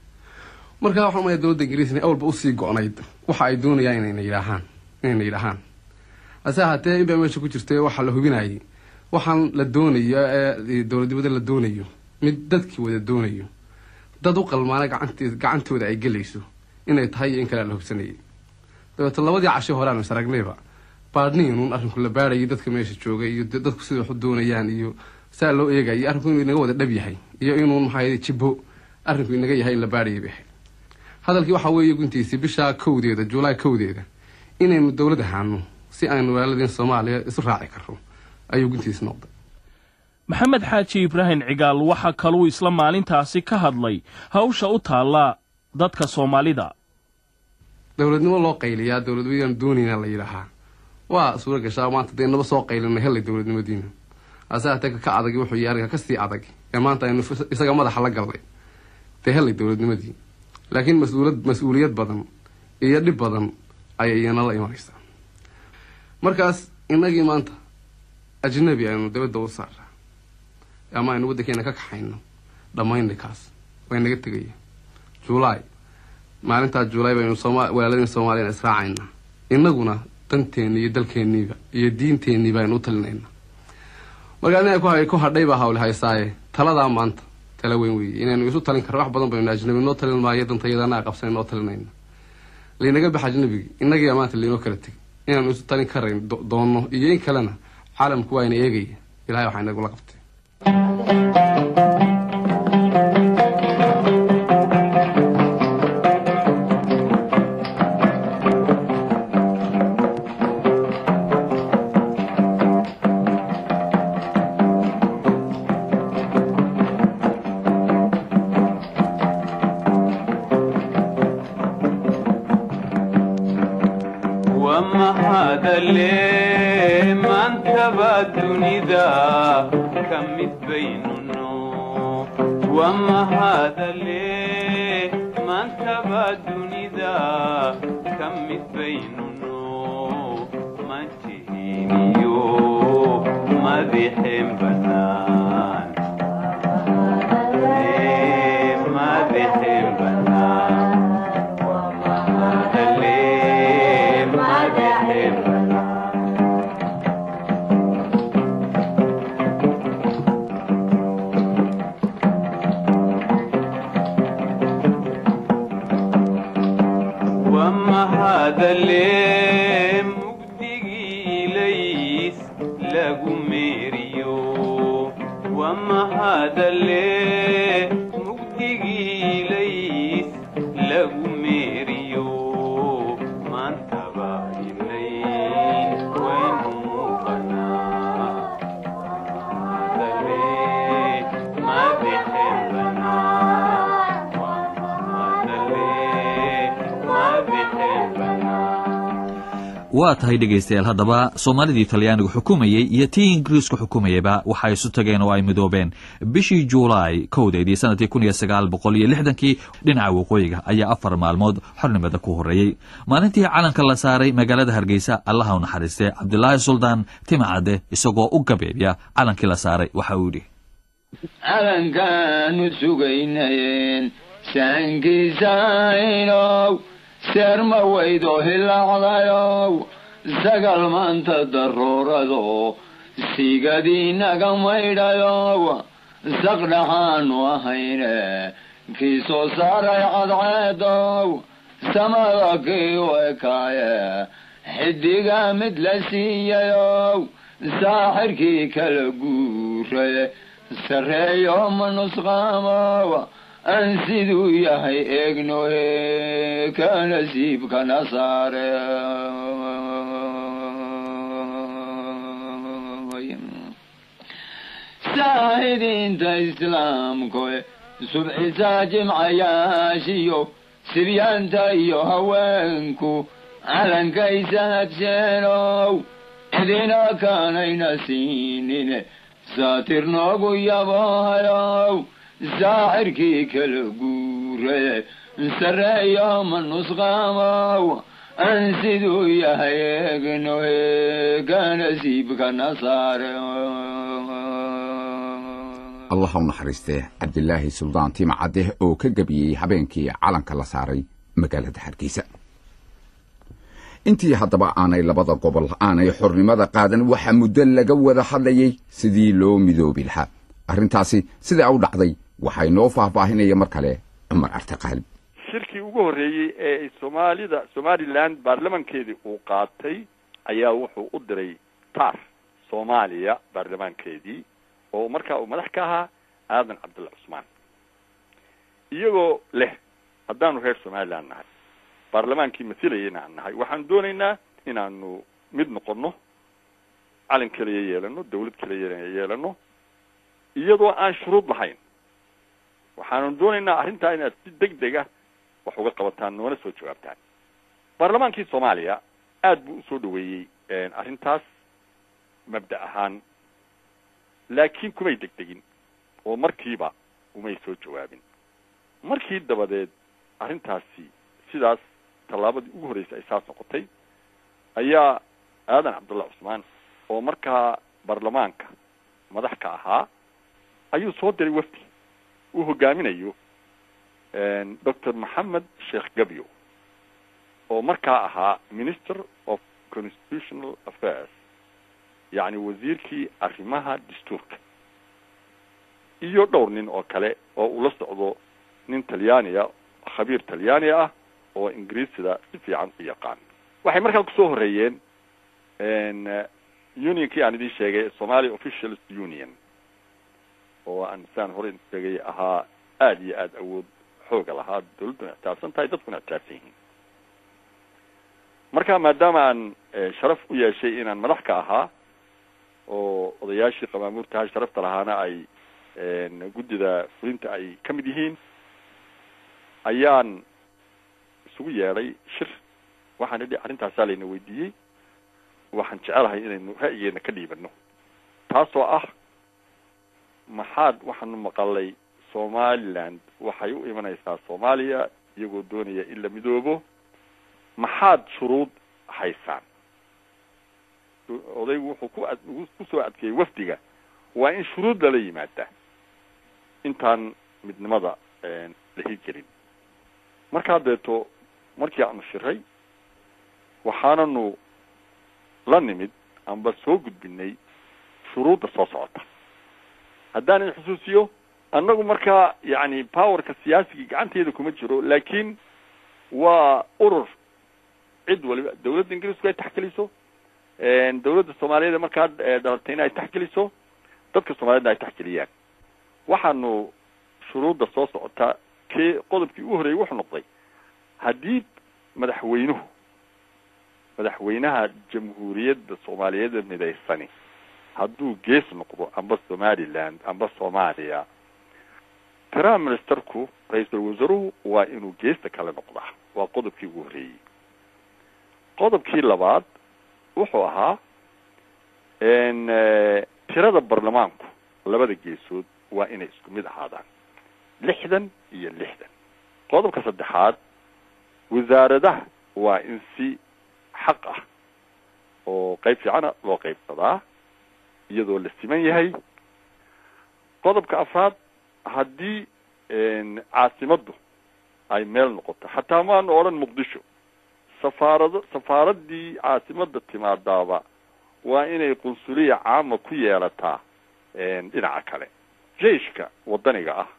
markaa waxaan umaya dowladda ingiriis inay awalba usii go-nayd waxa ay doonayaan inayna yidhaahaan inayna yidhaahaan hase ahaatee inbaa meesha ku jirtay waxaa la hubinayay waxaan la doonayo ee dowladnimada la doonayo mid dadkii wada doonayo dad u qalmaana gacant gacantooda ay gelayso inay tahay iyo in kale la hubsanayay dabeeto labadii casho hore aanu is aragnayba baadhniinuun arrinku la baadhayay dadka meesha jooga iyo dadku sida wax u doonayaan iyo saa loo eegaya iyo arrinku inuu inaga wada dhab yahay iyo inuun maxaa jibbo arrinku inaga yahay in la baadhayay bay ahayd hadalkii waxaa weeye guntiisii bishaa kowdeeda juulaay kowdeeda inaynu dowlad ahaano si aynu walaaladeen soomaaliya isu raaci karro ayuu guntiis noqday maxamed xaaji ibraahim cigaal waxaa kaluu isla maalintaasi ka hadlay hawsha u taalla dadka soomaalida dowladnimo loo qayliyaa dowladnimadaan doonayna la yidhaahaa waa suura gashaa maanta dee naba soo qaylinay hellay dowladnimadiina hase hatee ka adag wuxuu yahay arrinka kasii adag ee maanta aynu isaga madaxa la galnay dee hellay dowladnimadii laakiin mas-uulad mas-uuliyad badan iyo dhib badan ayay iyana la imanaysaa markaas innagii maanta ajnabi aynu dabadda u saaraa ama aynu waddankeena ka kaxayno dhammaynay kaas way naga tegaya juulaay maalintaa juulaay baynu sooma walaaladeen soomaaliyana israacaynaa innaguna danteenni iyo dalkeenniiba iyo diinteenniiba aynu u talinaynaa markaa ina ku hadhay baa hawle haysaaye taladaa maanta tala weyn weeye inaynu isu talin karno wax badan baynu ajnabi noo talin maayo dantayada anaa qabsan noo talinayna laynaga baxa ajnabigi innagiyaa maanta laynoo kala tegay inaanu isu talin karayn doonno iyo in kalena caalamku waa ina eegaya ilahay waxaa inagula qabtay mahadale maantaba dunida ka mid baynunno wamahadale maantaba dunida ka mid baynunno mantihiiniyo madixeen banaan madixeen banaan wamahadale madixeen wamahadale mugdigii ilays lagu meeriyo wamahadale mugdigii ilays lagu meeriyo maantaba ilayn waynu muuqanaa wamahadale madixeen banaa wamahadale madixeen banaa waa tahay dhegaystayaal haddaba soomaalidii talyaanigu xukumayey iyo tii ingiriisku xukumayeyba waxay isu tageen oo ay midoobeen bishii juulaay kowdeedii sanadkii kun iyo sagaal boqol iyo lixdankii dhinaca waqooyiga ayaa afar maalmood xornimada ku horreeyey maalintii calanka la saaray magaalada hargeysa allaha u naxariistee cabdilaahi suldaan timacadde isagoo u gabeebya calankii la saaray waxa uu yidhi calankaanu sugaynayeen saankiisaynow seerma weydo hilaacdayow sagal maanta daruurado sigadiinaga maydhayow saqdhaxaanu ahayne kii soo saaray cadceedow samada kii u ekaaye xidiga mid la siiyayow saaxirkii kala guure sarreeyo ma nusqaamow aan siduu yahay eegnohe ka nasiibkana saare saahidiinta islaamkoe subcisaa jimcayaashiyo sibyaanta iyo haweenku calankaysa hadseenow cidina kaanayna siinine saatir noogu yaboohayow saaxirkii kala guure sarreeyo ma nusqaamow aan siduu yahay eegnohe ka nasiibkana saare allah u naxariistee cabdilaahi suldaan timacadeh oo ka gebiyey habeenkii calanka la saaray magaalada hargeysa intii haddaba aanay labada gobol aanay xornimada qaadan waxaa muddo laga wada hadlayay sidii loo midoobi lahaa arrintaasi sidaa u dhacday waxay noo faahfaahinaya mar kale cumar arte qaalib shirkii ugu horreeyey ee soomaalida somaliland baarlamankeedii uu qaatay ayaa wuxuu u diray tar soomaaliya baarlamaankeedii oo markaa uu madax ka ahaa aadan cabdulla cusmaan iyagoo leh haddaanu reer somaliland nahay baarlamaankii masilayana aan nahay waxaanu doonaynaa inaanu mid noqono calan keliya yeelano dawlad keliya yeelano iyadoo aan shuruud lahayn waxaanu doonaynaa arrintaa inaad si deg dega wax uga qabataan noona soo jawaabtaan baarlamaankii soomaaliya aad buu usoo dhaweeyey arrintaas mabda ahaan laakiin kumay degdegin oo markiiba umay soo jawaabin markii dabadeed arrintaasi sidaas tallaabadii ugu horreysay ay saas noqotay ayaa aadan cabdulla cusmaan oo markaa baarlamaanka madax ka ahaa ayuu soo diray wafdi uu hogaaminayo doctor maxamed sheekh gabyo oo markaa ahaa minister of constitutional affairs yacni wasiirkii arrimaha dastuurka iyo dhowr nin oo kale oo uu la socdo nin talyaaniya khabiir talyaani ah oo ingiriisida si fiican u yaqaan waxay markaa kusoo horeeyeen unionkii aan idin sheegay somalia officials union oo aan saan hore sheegay ahaa aada iyo aada awood xooga lahaa dawladduna ictiaafsan tahay dadkuna ictiaafsan yihiin marka maadaama aan sharaf u yeeshay inaan madax ka ahaa oo odayaashii qamaamuurtaha sharafta lahaana ay guddida fulinta ay ka mid yihiin ayaan isugu yeedhay shir waxaan idhi arrintaasaa layna weydiiyey waxaan jecelahay inaynu ra'yigeena ka dhiibano taasoo ah maxaad waxaanu maqalay somaliland waxay u imanaysaa soomaaliya iyagoo doonaya in la midoobo maxaad shuruud haysaan odaygu wuxuu ku ad kusoo adkeeyey wafdiga waa in shuruud lala yimaada intaan midnimada la hirgelin markaa deeto markii aanu shiray waxaananu la nimid amba soo gudbinay shuruudda soo socota haddaan in xusuusiyo annagu markaa yacni powerka siyaasigii gacanteeda kuma jiro laakiin waa urur cid waliba dawladda ingiriisku ay taxgeliso dawladda soomaaliyeed markaa dhalatayna ay taxgeliso dadka soomaaliyedna ay taxgeliyaan waxaanu shuruudda soo socota kee qodobkii u horreeyey wuxuu noqday haddii madaxweynuhu madaxweynaha jamhuuriyadda soomaaliyeed midaysani hadduu gees noqdo amba somaliland amba soomaaliya prime ministerku ra-iisul wasaaruhu waa inuu geesta kale noqdaa waa qodobkii ugu horreeyey qodobkii labaad wuxuu ahaa tirada baarlamaanku labada geesood waa inay isku mid ahaadaan lixdan iyo lixdan qodobka saddexaad wasaaradaha waa in si xaq ah oo qayb fiicana loo qaybsadaa iyadoo la siman yahay qodobka afraad haddii caasimaddu ay meel noqoto xataa maanu odhan muqdisho safaarado safaaraddii caasimadda timaadaaba waa inay qunsuliya caama ku yeelataa dhinaca kale jeiska waddaniga ah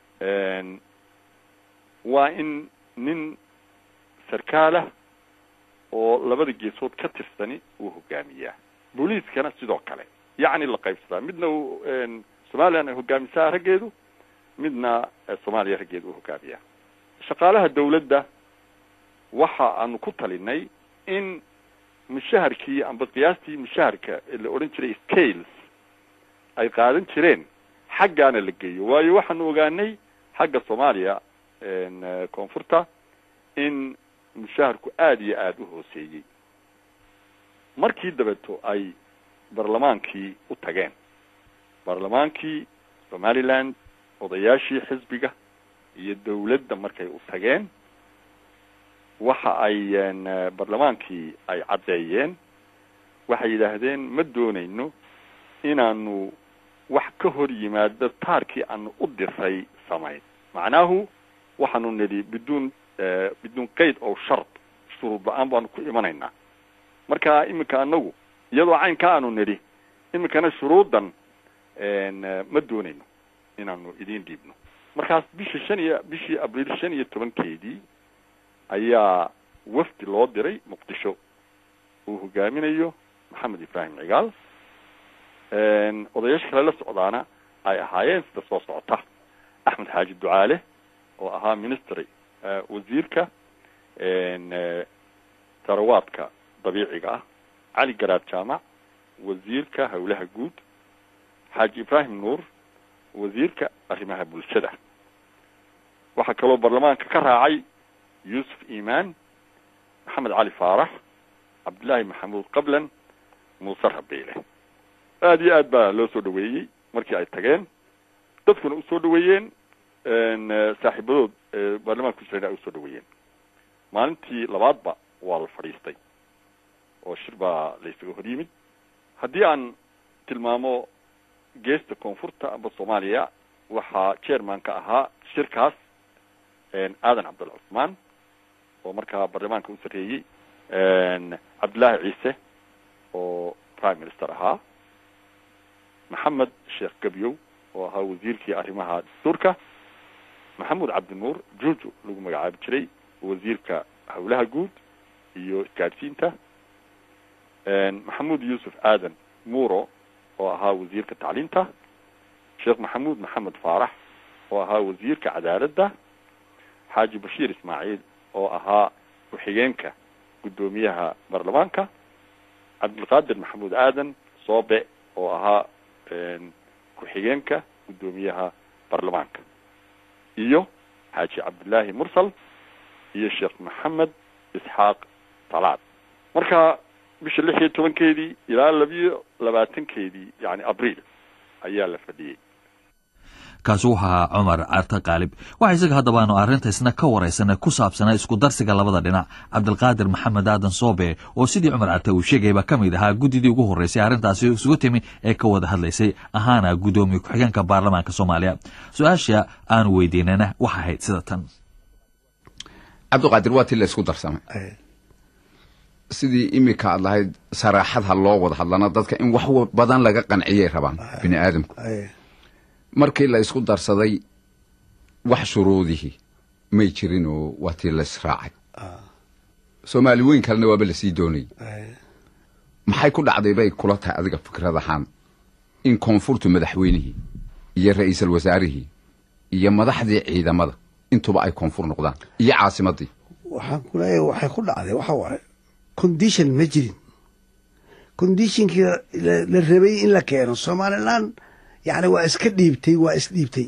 waa in nin sarkaalah oo labada geesood ka tirsani uu hogaamiyaa booliiskana sidoo kale yacni la qaybsadaa midna uu somaliland ay hogaamisaa raggeedu midna soomaaliya raggeedu uu hogaamiyaa shaqaalaha dawladda waxa aanu ku talinay in mushaharkii amba qiyaastii mushaharka la odhan jiray scales ay qaadan jireen xaggaana la geeyo waayo waxaanu ogaanay xagga soomaaliya koonfurta in mushaharku aada iyo aada u hooseeyey markii dabeeto ay baarlamaankii u tageen baarlamaankii somaliland odayaashii xisbiga iyo dawladda markay u tageen waxa ay baarlamaankii ay caddeeyeen waxay yidhaahdeen ma doonayno inaanu wax ka hor yimaado taarkii aanu u diray samayn macnaahu waxaanu nidhi biduun biduun qayd oo shard shuruud la-aan baanu ku imanaynaa marka iminka anagu iyadoo caynka aanu nidhi iminkana shuruuddan ma doonayno inaanu idiin dhiibno markaas bishii shan iyo bishii abriil shan iyo tobankeedii ayaa wafdi loo diray muqdisho uu hogaaminayo maxamed ibraahim cigaal odayaasha kale la socdaana ay ahaayeen sida soo socota axmed xaaji ducaale oo ahaa ministry wasiirka tarawaadka dabiiciga ah cali garaad jaamac wasiirka howlaha guud xaaji ibraahim nuur wasiirka arrimaha bulshada waxaa kaloo baarlamaanka ka raacay yuusuf imaan maxamed cali faarax cabdillaahi maxamuud qablan muuse rabiile aada iyo aad baa loo soo dhaweeyey markii ay tageen dadkuna usoo dhaweeyeen saaxiibadood baarlamaanka ku jirana ay usoo dhaweeyeen maalintii labaadba waa la fadhiistay oo shir baa la isaga hor yimid haddii aan tilmaamo geesta koonfurta amba soomaaliya waxaa chairman ka ahaa shirkaas aadan cabdulla cusmaan oo markaa baarlamaanka u sarreeyey cabdillaahi ciise oo prime minister ahaa maxamed sheekh gebyow oo ahaa wasiirkii arrimaha dastuurka maxamuud cabdinuur juuju lagu magacaabi jiray wasiirka howlaha guud iyo isgaadhsiinta maxamuud yuusuf aadan muuro oo ahaa wasiirka tacliinta sheekh maxamuud maxamed faarax oo ahaa wasiirka cadaaladda xaaji bashiir ismaaciil oo ahaa ku-xigeenka guddoomiyaha baarlamaanka cabdilqaadir maxamuud aadan soobe oo ahaa ku-xigeenka guddoomiyaha baarlamaanka iyo xaaji cabdillaahi mursal iyo sheekh maxamed isxaaq talaad marka bisha lix iyo tobankeedii ilaa labiyo labaatankeedii yani abriil ayaa la fadhiyey kaasi wuxuu ahaa cumar carte qaalib waxa isaga haddaba aanu arrintaysna ka waraysanay ku saabsanaa isku darsiga labada dhinac cabdilqaadir maxamed aadan soobe oo sidii cumar carte uu sheegayba ka mid ahaa guddidii ugu horreysay arrintaasi isugu timi ee ka wada hadlaysay ahaana guddoomiye ku-xigeenka baarlamaanka soomaaliya su-aasha aanu weydiinana waxa ahayd sida tan cabdiqaadir waa tii la isku darsamay sidii iminka aad lahayd saraaxad ha loo wada hadlana dadka in wax badan laga qanciyay rabaan bini aadamku markii la isku darsaday wax shuruudihii may jirin oo waa tii la israacay soomaali weyn kalena waaba lasii doonayay maxay ku dhacday bay kula tahay adiga fikrad ahaan in koonfurtu madaxweynihii iyo ra-iisul wasaarihii iyo madaxdii ciidamada intuba ay koonfur noqdaan iyo caasimadii waxaan ku leeyahay waxay ku dhacday waxa waaye condition ma jirin conditionkii la rabay in la keeno somaliland yani waa iska dhiibtay waa isdhiibtay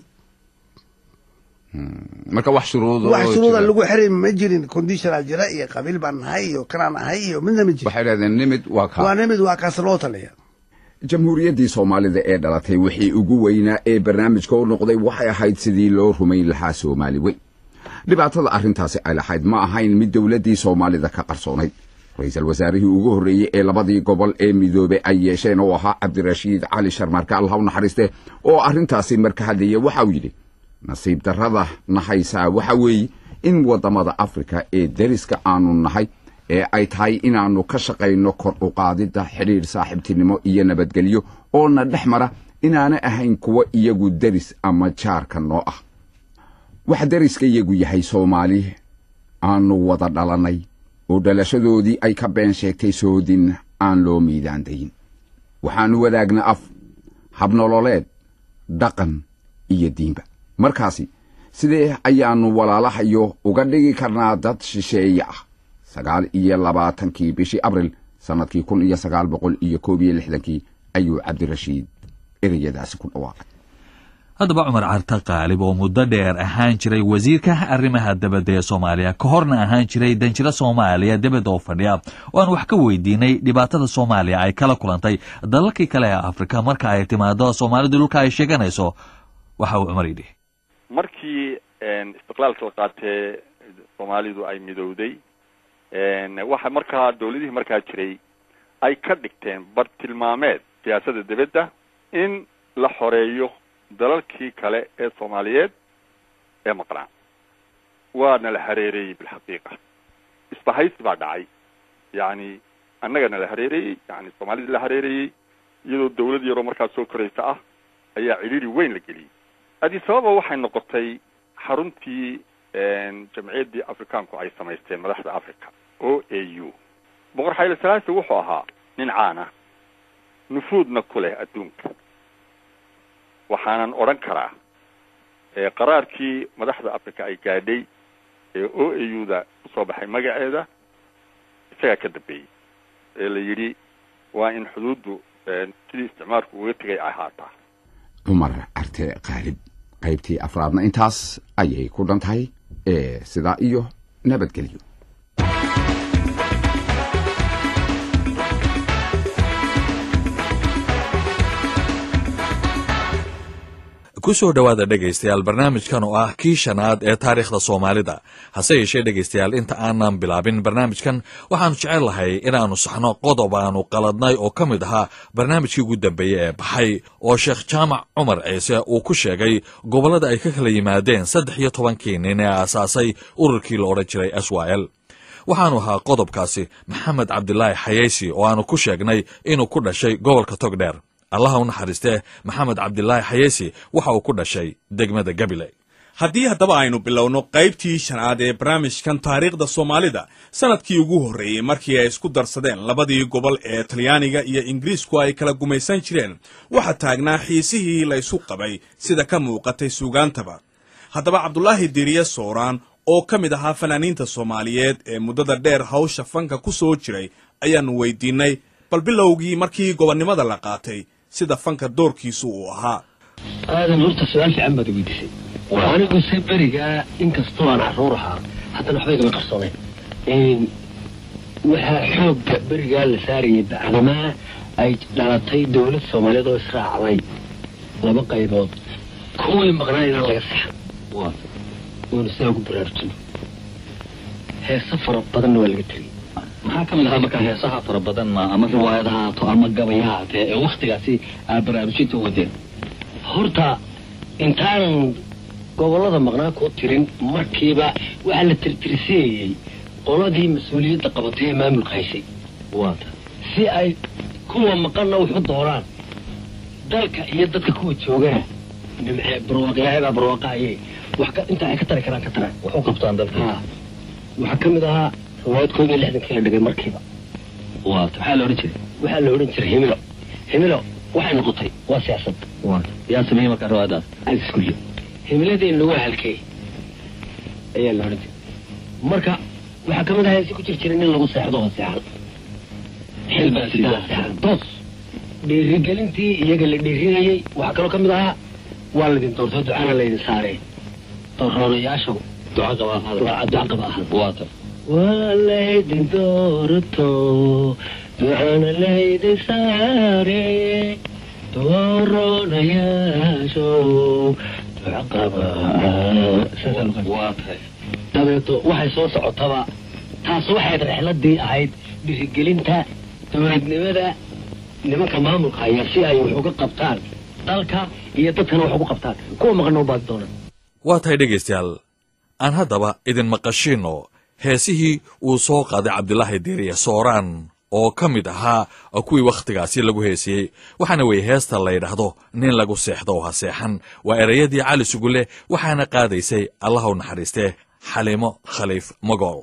marka wax shuruud wax shuruuda lagu xiray ma jirin conditionaa jira iyo qabiil baan nahay iyo kanaan ahay iyo midna ma jirin waxay dhahdeen nimid waa kaa waa nimid waa kaas loo taliya jamhuuriyaddii soomaalida ee dhalatay wixii ugu weynaa ee barnaamijka u noqday waxay ahayd sidii loo rumayn lahaa soomaali weyn dhibaatada arrintaasi ay lahayd ma ahayn mid dowladdii soomaalida ka qarsoonayd ra-iisul wasaarihii ugu horreeyey ee labadii gobol ee midoobe ay yeesheen oo ahaa cabdirashiid cali sharmarka allah u naxariiste oo arrintaasi marka hadlaya waxa uu yidhi nasiib darrada nahaysaa waxa weeye in waddamada afrika ee deriska aanu nahay ee ay tahay inaannu ka shaqayno kor u qaadidda xidhiidh saaxiibtinimo iyo nabadgelyo oo na dhex mara inaana ahayn kuwa iyagu deris ama jaarka noo ah wax deriska iyagu yahay soomaali aanu wada dhalannay oo dhalashadoodii ay ka been sheegtay soodin aan loo miidaandayin waxaannu wadaagna af habnololeed dhaqan iyo diinba markaasi sidee ayaannu walaalahayo uga dhigi karnaa dad shisheeye ah sagaal iyo labaatankii bishii abril sannadkii kun iyo sagaal boqol iyo koob iyo lixdankii ayuu cabdirashiid ereyadaasi ku dhawaaqay haddaba cumar carte qaalib oo muddo dheer ahaan jiray wasiirka arrimaha debadda ee soomaaliya ka horna ahaan jiray danjiro soomaaliya debed oo fadhiya oo aan wax ka weydiinay dhibaatada soomaaliya ay kala kulantay dalalkii kale ee afrika marka ay timaado soomaalidu dhulka ay sheeganayso waxa uu cumar yidhi markii istiqlaalka la qaatee soomaalidu ay midowday waxa markaa dawladihii markaa jiray ay ka dhigteen bartilmaameed siyaasadda debedda in la xoreeyo dalalkii kale ee soomaaliyeed ee maqnaa waana la hareereeyey bilxaqiiqa isbahaysi baa dhacay yacni annagana la hareereeyey yani soomaalida la hareereeyey iyadoo dawlad yaroo markaas soo koraysa ah ayaa cidhiiri weyn la geliyey addis ababa waxay noqotay xaruntii jamciyaddii afrikaanku ay samaysteen madaxda africa o a u boqor xayla salaasi wuxuu ahaa nin caan ah nufuudna ku leh adduunka waxaanan odhan karaa qaraarkii madaxda africa ay gaadhay ee o a u da kusoo baxay magaceeda isagaa ka dambeeyey ee la yidhi waa in xuduuddu sidii isticmaalku uga tegay ay ahaataa cumar carte qaalib qaybtii afraadna intaas ayay ku dhan tahay ee sidaa iyo nabadgelyo ku soo dhowaada dhegaystayaal barnaamijkan oo ah kii shanaad ee taariikhda soomaalida hase yeeshee dhegaystayaal inta aanan bilaabin barnaamijkan waxaannu jecel lahay inaannu saxno qodob aanu qaladnay oo ka mid ahaa barnaamijkii ugu dambeeye ee baxay oo sheekh jaamac cumar ciise uu ku sheegay gobollada ay ka kala yimaadeen saddex iyo tobankii nin ee aasaasay ururkii la odhan jiray swal waxaanu ahaa qodobkaasi maxamed cabdilaahi xayeysi oo aanu ku sheegnay inuu ku dhashay gobolka togdheer allaha u naxariistee maxamed cabdilaahi xayeesi waxa uu ku dhashay degmada gabiley haddii haddaba aynu bilowno qaybtii shanaad ee barnaamijkan taariikhda soomaalida sanadkii ugu horreeyey markii ay isku darsadeen labadii gobol ee talyaaniga iyo ingiriisku ay kala gumaysan jireen waxaa taagnaa xiisihii la isu qabay sida ka muuqatay suugaantaba haddaba cabdulaahi diriye sooraan oo ka mid ahaa fanaaniinta soomaaliyeed ee muddada dheer hawsha fanka ku soo jiray ayaannu weydiinnay bal bilowgii markii gobonnimada la qaatay sida fanka doorkiisu uu ahaa aadan horta su-aal fiican baad weydiisay anigu se berigaa inkastoo aan caruur ahaa haddana waxba igama qarsooneen waxaa xoogga berigaa la saarayay bacdamaa ay dhalatay dowlad soomaaliyeed oo israacday laba qaybood kuwii maqnaa inaan laga saxan waynu sidaa ugu baraarujino heese fara badanna waa laga tegay maxaa ka mid ahaa markaa heesaha fara badan ma ama riwaayad ha haato ama gabay ha haatee ee waktigaasi aad baraarujinta u wadeen horta intaanan gobollada maqnaa kuu tirin markiiba waxaa la tirtirsiiyey qoladii mas-uuliyadda qabatay ee maamulka haysay waata si ay kuwa maqanna wax u dooraan dalka iyo dadka kuwa joogana nimcee barwaaq ilaahay baa barwaaqaaye wax ka inta ay ka tari karaan ka taraan wax u qabtaan dalka ha waxaa ka mid ahaa riwaayad koob iyo lixdankii la dhigay markiiba waata maxaa la odhan jiray waxaa la odhan jiray himilo himilo waxay noqotay waa siyaasad waata yaa sameeyey markaa riwaayadaas iskulle himiladeenna waa halkee ayaa la odhan jiray marka waxaa ka mid ahaa si ku jir jiray nin lagu seexdo oo seexan xilbaa sidaa seexan toos dhiirigelintii iyaga la dhiirinayey waxaa kaloo ka mid ahaa waa laydin doortoo ducana laydin saareen dooroonayaasha duca qabaa duca qaba ahaa waata waa laydin doorto ducana laydin saare dooroonayaasho duca qaba waa tahay dabeeto waxay soo socotaba taas waxayd rexladii ahayd dhiirigelinta dowladnimada nimanka maamulka haya si ay wax uga qabtaan dalka iyo dadkana wax ugu qabtaan kuwa maqana u baadi doonaan waa tahay dhegaystayaal aan haddaba idin maqashiinno heesihii uu soo qaaday cabdilaahi diiriye sooraan oo ka mid ahaa kuwii wakhtigaasi lagu heesiyey waxaana weeye heesta la yidhaahdo nin lagu seexdo ha seexan waa ereyadii cali sugule waxaana qaadaysay allaha u naxariistee xaliimo khaliif magool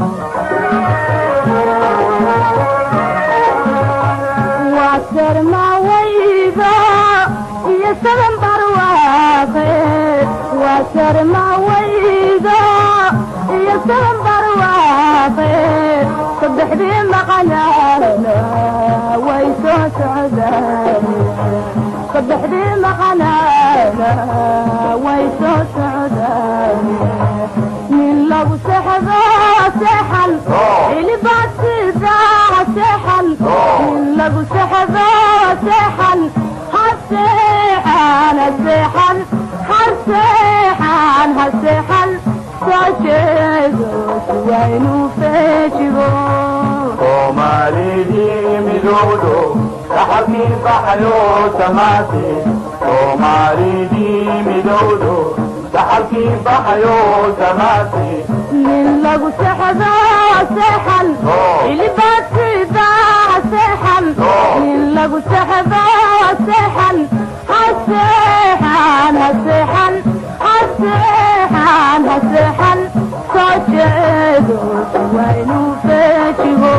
saddexdii maqanaana way soo socdaan saddexdii maqanaana way soo socdaan nin lagu sexdo seexan xilibaad sidaa seexan nin lagu sexdo seexan har seexan ha seexan har seexan ha seexan soo jeedo siwaynu feejigo soomaalidii midowdo saxabkii baxayo samaate soomaalidii midowdo saxabkii baxayo samaate nin lagu sexdo seexan xilibaad sidaa seexan nin lagu sexdo seexan ha seexan ha seexan ha seexan ha seexan soo jeedo siwaynu feejigo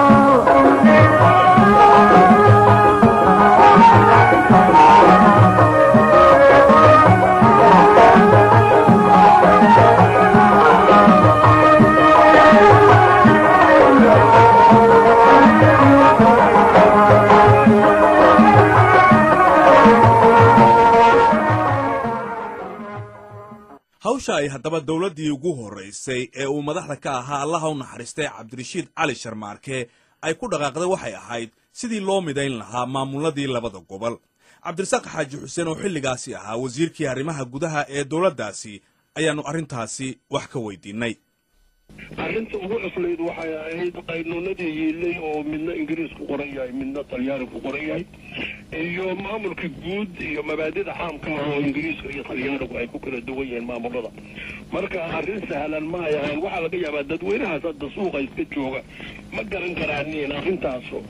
hawsha ay haddaba dowladdii ugu horraysay ee uu madaxda ka ahaa allaha u naxariistay cabdirashiid cali sharmaarke ay ku dhaqaaqday waxay ahayd sidii loo midayn lahaa maamuladii labada gobol cabdirasaaq xaaji xuseen oo xilligaasi ahaa wasiirkii arrimaha gudaha ee dowladdaasi ayaannu arrintaasi wax ka weydiinnay arrinta ugu cuslayd waxay ahayd qaynuunadii yiilay oo midna ingiriis ku qoran yahay midna talyaani ku qoran yahay iyo maamulka guud iyo mabaadida caamka ah oo ingiriiska iyo talyaanigu ay ku kala duwan yihiin maamulada marka arrin sahlan ma ay ahayn waxaa laga yaabaa dadweynahaas hadda suuqa iska jooga ma garan karaaniin arrintaaso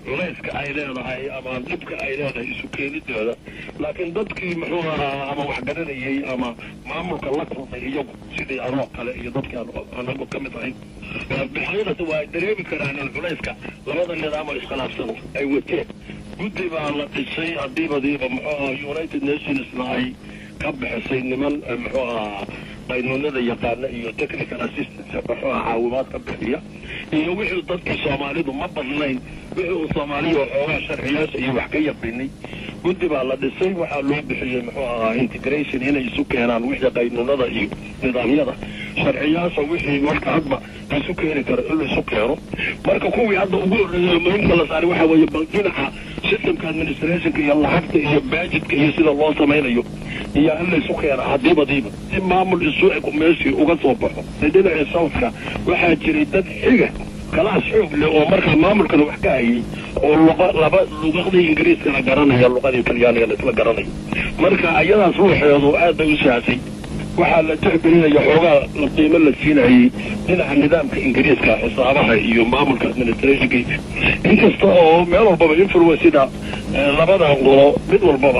culayska ay leedahay ama dhibka ay leedahay isu keenidooda laakiin dadkii muxuu ahaa ama waxgaranayay ama maamulka la kulmay iyagu sidii anoo kale iyo dadkii aan anagu ka mid ahayn bixinadasi waa ay dareemi karaan in culayska labada nidaam oo iskhilaafsan ay wateen guddi baa la dhisay hadiibadiiba muxuu ahaa united nationsna ay ka bixisay niman muxuu ahaa qaynuunada yaqaana iyo technical assistance muxuu ahaa caawimaad ka bixiya iyo wixii dadkii soomaalidu ma badnayn wixii uu soomaaliya waxoogaa sharciyaasha iyo wax ka yaqinay guddi baa la dhisay waxaa loo bixiyey muxuu ahaa integration inay isu keenaan wixii qaynuunada iyo nidaamyada sharciyaasha wixii marka hadba isu keeni karo in la isu keeno marka kuwii hadda ugu horreeyay muhiimka la saaray waxaa weeye bal dhinaca systemka administrationka iyo lacagta iyo baajidka iyo sida loo samaynayo iyo in la isu keena hadiibadiiba si maamul isu eg meeshii uga soo baxo dhinaca southka waxaa jiray dad xiga kalaas xoog leh oo markaa maamulkana wax ka hayay oo luqa laba luqadii ingiriiskana garanaya luqadii talyaanigana isla garanayo marka ayadaas ruuxeedu aad bay u saasay waxaa la tixgelinaya xoogaa la qiimo la siinayay dhinaca nidaamka ingiriiska xisaabaha iyo maamulka administrationka inkasta oo meel walbaba influencida labadan qolo mid walbaba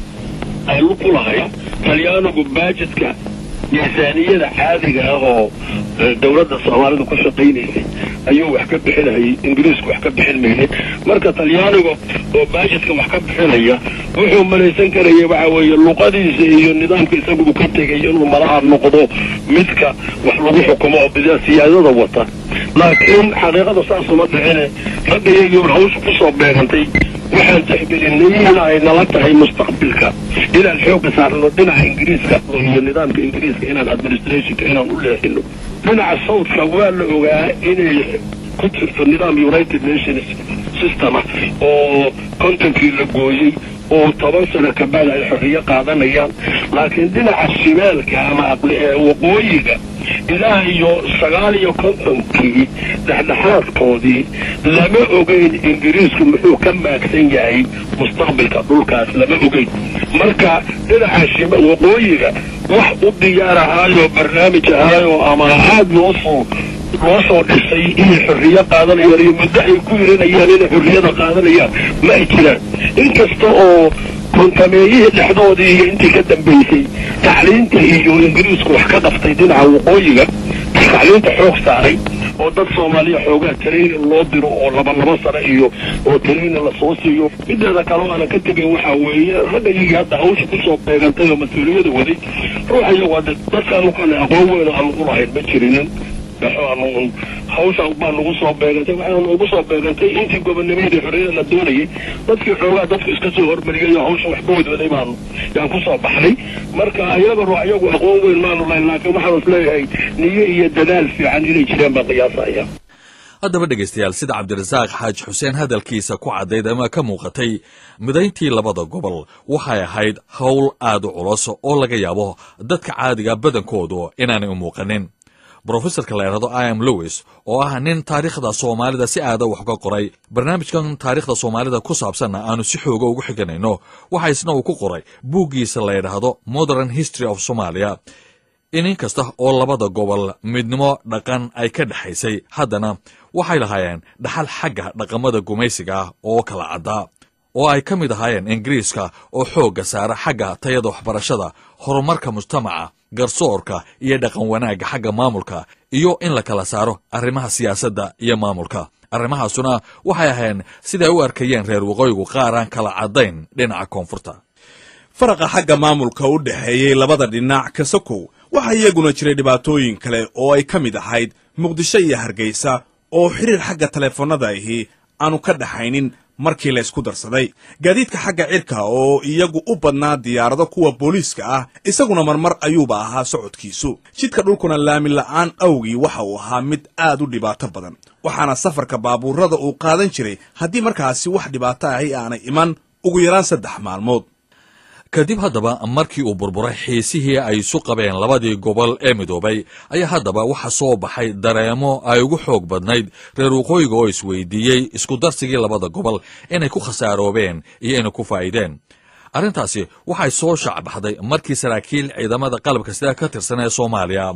ay ku lahayd talyaanigu baajidka miisaaniyada caadiga ah oo dowladda soomaalidu ku shaqaynaysay ayuu wax ka bixinayay ingiriisku wax ka bixin maynin marka talyaaniga oo baajidka wax ka bixinaya wuxuu malaysan karaya waxa weeye luqadiisa iyo nidaamka isagu uu ka tegay inuu malaha noqdo midka wax lagu xukumo oo bida siyaadada wata laakiin xaqiiqada saasuma dhicine ragga iyagii hawsha kusoo beegantay waxaan tixgelinay in ay nala tahay mustaqbilka inaan xooga saarno dhinaca ingiriiska iyo nidaamka ingiriiska inaan administrationka inaan u leexino dhinaca southka waa la ogaa inay ku jirto nidaam united nations system ah oo kontonkii la gooyey oo toban sano kabacdi ay xorriyo qaadanayaan laakiin dhinaca shimaalka ama waqooyiga ilaa iyo sagaal iyo kontonkii dhexdhexaadkoodii lama ogeyn ingiriisku muxuu ka maagsan yahay mustaqbilka dhulkaas lama ogeyn marka dhinaca shima waqooyiga wax u diyaar ahaayo barnaamij ahaayo ama aad loo soo loo soo dhisay inay xorriyo qaadanayaan iyo muddo ay ku yiranayaan inay xorriyada qaadanayaan ma ay jiraan inkasta oo kontameeyihii dhexdoodii iyo intii ka dambaysay tacliinta iyo ingiriisku wax ka qaftay dhinaca waqooyiga tacliinta xoog saaray oo dad soomaaliya xoogaa training loo diro oo laba laba sano iyo oo training lasoo siiyo mideeda kale aanan ka tegin waxaa weeye ragga iyagii hadda hawsha kusoo beegantay oo mas-uuliyada waday ruuxa iyagu hadda dadkaan u kale aqoon weyn aan ugu lahayn ma jirinin waxaanu hawshan baa nagu soo beegantay waxaanu ugu soo beegantay intii gobonnimadii xorriyada la doonayay dadkii xoogaa dadku iska soo hormariyay oo hawsha wax ka wadwaday baanu yaan kusoo baxnay marka ayaga ruux iyagu aqoon weyn maanu lahayn laakiin waxaanu isleeyahay niyo iyo dadaal fiican inay jireen baan qiyaasaya haddaba dhegaystayaal sida cabdirasaaq xaaji xuseen hadalkiisa ku caddayd ama ka muuqatay midayntii labada gobol waxay ahayd howl aad u culus oo laga yaabo dadka caadiga badankoodu inaanay u muuqanin brofesorka la yidhahdo iam lewis oo ah nin taariikhda soomaalida si aada wax uga qoray barnaamijkan taariikhda soomaalida ku saabsanna aanu si xooga ugu xiganayno waxa isna uu ku qoray buuggiisa la yidhaahdo modern history of somalia in in kasta oo labada gobol midnimo dhaqan ay ka dhexaysay haddana waxay lahaayeen dhaxal xagga dhaqamada gumaysiga ah oo kala caddaa oo ay ka mid ahaayeen ingiriiska oo xoogga saara xagga tayada waxbarashada horumarka mujtamaca garsoorka iyo dhaqan wanaagga xagga maamulka iyo in la kala saaro arrimaha siyaasadda iyo maamulka arrimahaasuna waxay ahayn siday u arkayeen reer waqooyigu qaar aan kala caddayn dhinaca koonfurta faraqa xagga maamulka u dhexeeyey labada dhinac kasakow waxaa iyaguna jiray dhibaatooyin kale oo ay ka mid ahayd muqdisho iyo hargeysa oo xiriir xagga taleefannada ahi aanu ka dhaxaynin markii la ysku darsaday gaadiidka xagga cirka oo iyagu u badnaa diyaarado kuwa booliiska ah isaguna marmar ayuuba ahaa socodkiisu jidka dhulkuna laami la'aan awgii waxa uu ahaa mid aad u dhibaato badan waxaana safarka baabuurada uu qaadan jiray haddii markaasi wax dhibaato ahi aanay iman ugu yaraan saddex maalmood kadib haddaba markii uu burburay xiisihii ay isu qabeen labadii gobol ee midoobay ayaa haddaba waxa soo baxay dareemo ay ugu xoog badnayd reer waqooyiga oo isweydiiyey isku darsigii labada gobol inay ku khasaaroobeen iyo inay ku faa'iideen arrintaasi waxay soo shaacbaxday markii saraakiil ciidamada qalabka sida ka tirsan ee soomaaliya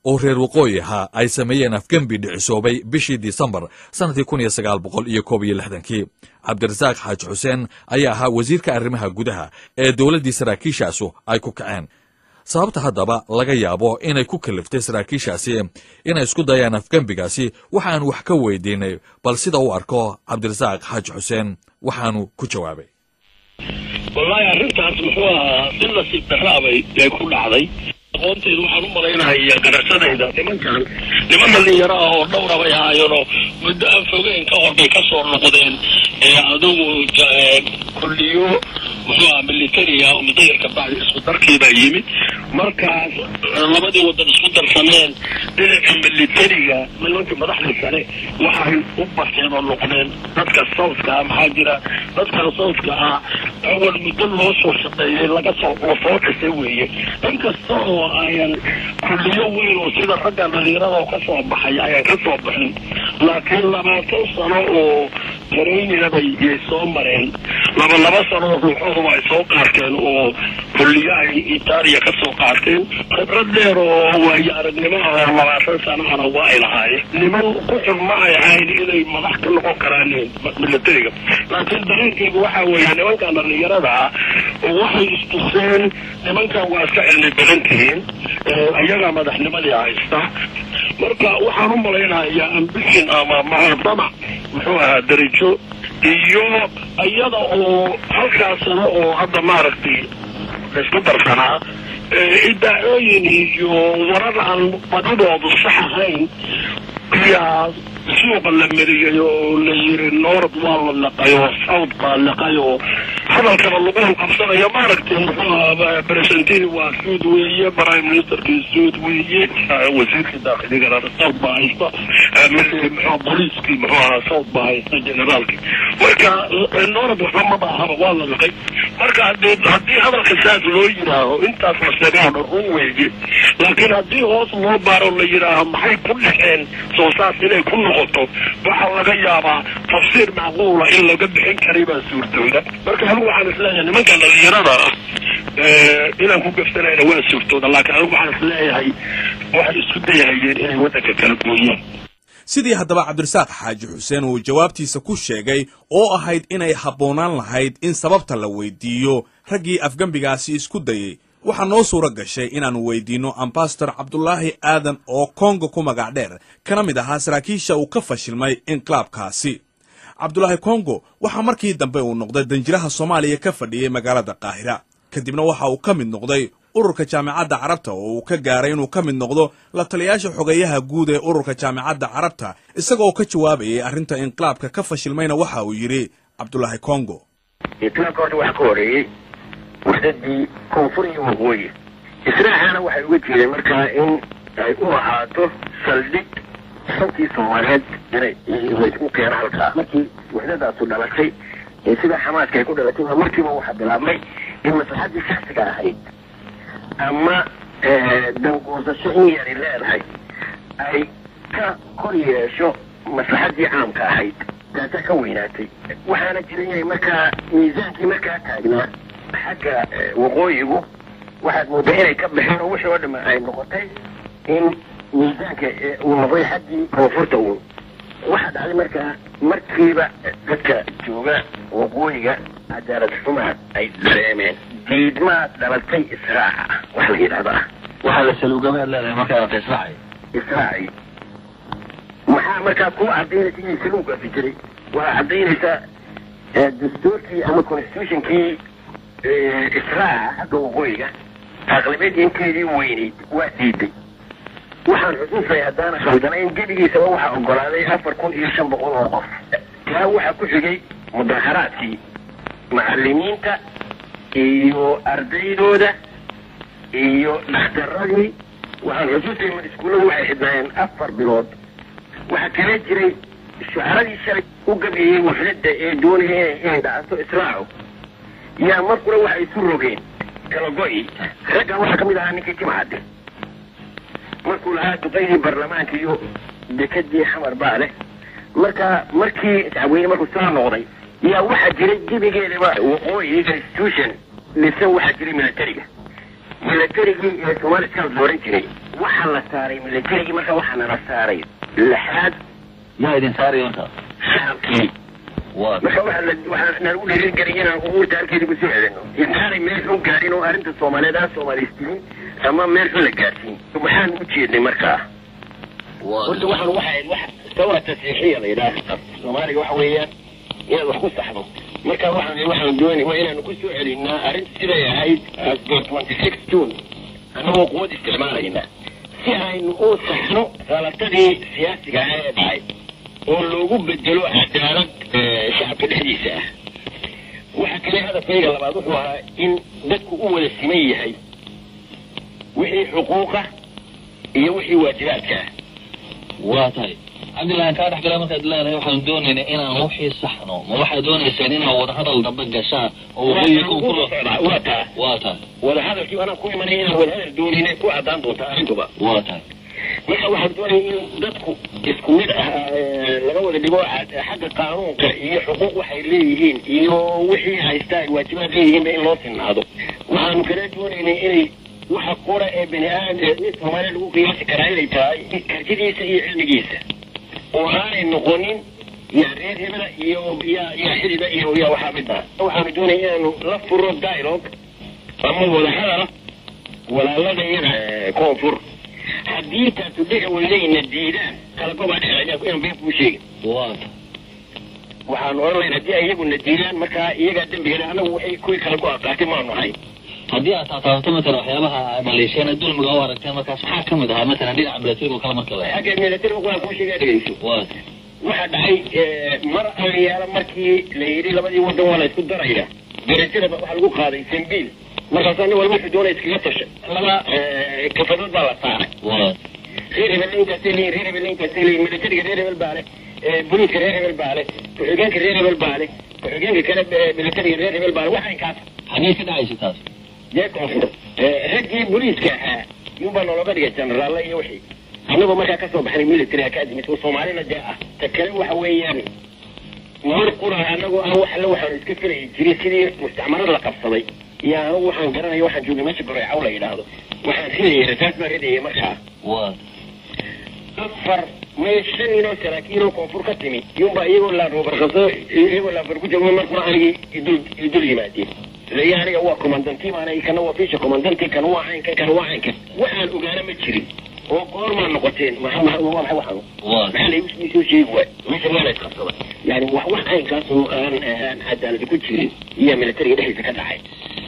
oo reer waqooyi ahaa ay sameeyeen afgembi dhicisoobay bishii disembar sannadkii kun iyo sagaal boqol iyo koob iyo lixdankii cabdirasaaq xaaji xuseen ayaa ahaa wasiirka arrimaha gudaha ee dowladdii saraakiishaasu ay ku kaceen sababta haddaba laga yaabo inay ku kaliftay saraakiishaasi inay isku dayaan afgembigaasi waxaan wax ka weydiinay bal sida u arko cabdirasaaq xaaji xuseen waxaanu ku jawaabay wallaahi arrintaas muxuu ahaa si nasiib darraabay ee ku dhacday aqoonteedu waxaan u malaynaya garashadayda nimankan niman dhalinyaro ah oo dhowra bay ahaayeenoo muddo aan fogeen ka hor bay ka soo noqdeen ee adugu kulliyo muxuu aha militariga mudayarka bacdi isku darkiibaa yimid markaas labadii wadan isku darsameen dhinaca militariga nimankii madaxdii sare waxay u barteen oo noqdeen dadka southka ah maxaa jira dadkan southka ah awal muddo loo soo shaqeeyey laga soo lasoo dhisay weeye inkasta oo ayan kulliyo weyn oo sida ragga dhalinyarada oo ka soo baxay ayan ka soo baxin laakiin labaatan sano oo taraynina bay yay soo mareen laba laba sano ruuxooduba ay soo qaateen oo kulliyo ay itaaliya ka soo qaateen khibrad dheer oo waayo aragnimo ah oo labaatan sanahana waa ay lahaayeen niman ku xun ma ay ahayn inay madax ka noqon karaan militariga laakiin dareenkeygu waxa weeye nimankan dhalinyarada ah waxay istuseen nimankan waa iska cilmi badan tihiin ayagaa madaxnimadii haysta marka waxaan u malaynayaa ambition ama mahadama muxuu ahaa darajo iyo iyada oo halkaas sano oo hadda maaragtay laysku darsanaa idaacooyin iyo warar aan badidoodu sax ahayn ayaa suuqa la mariyay oo la yiri noord waa la laqay oo south baa laqay oo hadalkaba lagu qabsanayo maaragtay muxuu ahaa presidentini waa suud weeye prime ministerkii suud weeye wasiirkii daakhiligana south baa haysta muxuu booliiskii muxuu ahaa south baa haysta generaalkii marka noord waxba maba ahaba waa la laqay marka hadii haddii hadalka saas loo yidhaaho intaas la sheegaano run weeye laakiin haddii hoos loo baaro la yidhaaho maxay ku dhexeen soo saas inay ku noqoto waxaa laga yaabaa tafsiir macquula in laga bixin karay baa suurtooda marka anigu waxaan isleeyahay nimankan dhalinyarada ah inaan ku gafsanayna waa suurtooda laakiin anigu waxaan isleeyahay waxay isku dayahayeen inay waddanka kala gooyaan sidii haddaba cabdirasaaq xaaji xuseen uu jawaabtiisa ku sheegay oo ahayd inay habboonaan lahayd in sababta la weydiiyo raggii afgembigaasi isku dayey waxaa noo suuro gashay inaannu weydiinno ambasador cabdulaahi aadan oo kongo ku magac dheer kana mid ahaa saraakiisha uu ka fashilmay inqilaabkaasi cabdulaahi kongo waxaa markii dambe uu noqday danjiraha soomaaliya ka fadhiyey magaalada qaahira kadibna waxa uu ka mid noqday ururka jaamicadda carabta oo uu ka gaaray inuu ka mid noqdo la taliyaasha xogeeyaha guud ee ururka jaamicadda carabta isagaoo ka jawaabayay arrinta inqilaabka ka fashilmayna waxa uu yidhi cabdulaahi kongo inqilaabka horta waxaa ka horeeyey waxdadii koonfur iyo waqooyi israaxaana waxay uga jeedeen markaa in ay u ahaato saldhig shantii soomaaliyeed inay laysku keeno halkaa markii waxdadaasu dhalatay ee sida xamaaska ay ku dhalatay baa markiiba waxaa bilaabmay in maslaxaddii shaksiga ahayd ama danguursasho in yari leedahay ay ka kor yeesho maslaxaddii caamka ahayd taasaa ka weynaatay waxaana jiran yahay markaa miisaankii markaa taagnaa xagga waqooyigu waxaad moodaa inay ka baxeen oo wixii oo dhama ay noqotay in miisaanka uu noqday xaggii koonfurta uun waxaa dhacday markaa markiiba dadka jooga waqooyiga cadaalad xumaa ay dareemeen diidmaad dhalatay israaca wax la yidhahdo ah waxaa la saluugamaad leedahay markaa israaci israaci maxaa markaa ku cadaynaysa inay saluugaasi jiray waa cadaynaysaa dastuurkii ama constitutionkii israaca xagga waqooyiga aqlabiyadii inteedii weynayd waa diiday waxaan xusuusay haddaana khaldanayn gebigiisaba waxaa ogolaaday afar kun iyo shan boqol oo qof taa waxaa ku xigay mudaharaadkii macalimiinta iyo ardaydooda iyo dhakhtaradii waxaan xusuusay ma iskuulladu waxay xidhnaayeen afar bilood waxaa kala jiray shucaradii shalay u gabeeyey waxdada ee doonaya inay dhacato israacu yaa markuna waxay isu rogeen kala go-i raggan waxaa kamid ahaa ninkii jimcadde markuu lahaa duqaydii baarlamaanka iyo dekadii xamar baa leh marka markii dacweyne markuu saa noqday yaa waxaa jiray gebigeedaba waqooyi institution dhisan waxaa jiray militariga militarigii ee somali scouts la oran jiray waxaa la saaray militarigii marka waxaa nala saaray lixaad yaa idin saaray marka shacabkii marka waxaa la- waxaa nalagu dhiirigeliyay inaan umuurta halkeeda kusoo celino intaanay meel xun gaadhin oo arrinta soomaaliyeed aan soomaaliystimin ama meel xun la gaadhsiin maxaan u jeednay markaa horta waxaan waxa ahayd wax sawra tasiixiya la yidhaah soomaaliga waxa weeyaan inaad wax ku saxdo marka waxaan waxaan doonay waa inaanu ku soo celinaa arrinta siday ahayd twenty six june annagoo quwad isticmaalayna si aynu u saxno salatadii siyaasiga ah ee dhacay oo loogu bedelo cadaalad eh, shacabka dhexdiisa ah waxa kale hadafkayga labaad wuxuu ahaa in dadku u wada siman yahay wixii xuquuqa iyo wixii waajibaadka ah waa tahay cabdillahi kaa dhex gala markaad leedahay waxaan doonaynaa inaan wixii saxno ma waxaad doonaysaan inaad wadahadal dambe gashaan oo waqooyi koonfur waa taa waa tahay wadahadalkii anaan ku imanay inaan wadahadal doonina ku caddaan doontaa arrintuba waa tahay marka waxaan doonaya in dadku isku mid ah eh, laga wada dhigo cad- xagga qaanuunka iyo xuquuq waxay leeyihiin iyo wixii haystaa ay waajibaad leeyihiinba in loo sinaado waxaanu kala doonaynay inay waxa qura ee bani aadam ee mid soomaaliya lagu qiyaasi karaa inay tahay kartidiisa iyo cilmigiisa oo aanay noqonin yaa reer hebela iyo yaa yaa xidida iyo yaa waxaa mid ah waxaanu doonaya inaanu la furo dialogue ama wadahadal walaalada iyada eh, koonfur haddii taasu dhici weydayna diidaan kala gobaa dhexda inaan been kuu sheegin waxaan oran lahayn haddii ay iyaguna diidaan markaa iyagaa dembiga leh annagu waxay kuwii kala go-a qaatay maanu ahay haddii aad taataabato matalan waxyaabaha maleeshiyana dulmiga u aragteen markaas maxaa ka mid ahaa matalan dhinaca milatariga oo kale marka la xagga militariga waan kuu sheegaa dhegeyso waa waxaa dhacay eh, mar ayaala markii la yidhi labadii wadan waa la isku daraya darajada waxaa lagu qaaday sambiil markaasoo nin walba wuxuu doonaya iskaga tasha laba eh, kafadood baa la saaray waa reer hebel intaasay leeyihin reer hebel intaasay leeyihin militariga reer hebel baa leh eh, booliiska reer hebel baa leh ku-xigeenka reer hebel baa leh ku-xigeenka kale eh, militariga reer hebel baa leh waxay kaas xagee ka dhacaysa taas jee koonfur Eh, raggii booliiska ahaa yunbaa nologa dhigay jenaraalla iyo wixii annagoo markaa kasoo baxnay military academy oo soomaalina dee ah ta kale waxa weeyaan mar qura annagoo aan wax alle waxaanu iska filayi jiray sidii mustacmarad la qabsaday iyo anigu waxaan garanaya waxaan joogay meesha goreecaw la yidhaahdo waxaan ridayay rasaas baan ridayay markaa waa afar mee shan inoo saraakiinoo koonfur ka timi yunbaa iyagoo laarobarqabso iyagoo laabar ku joogo markuna anigii idul idul yimaadeen leeya aniga waa comandantii baana kana waa fisha comandantii kana waa caynka kana waa caynka waxaan ogaana ma jirin oo goormaa noqoteen maxaa maxaa waa maxay waxaan maxaa laygu soo sheegi waay meesha waa la isqabsada yani wax wax caynkaas oo aan aan cadaalad ku jirin iyo militariga dhexdiisa ka dhacay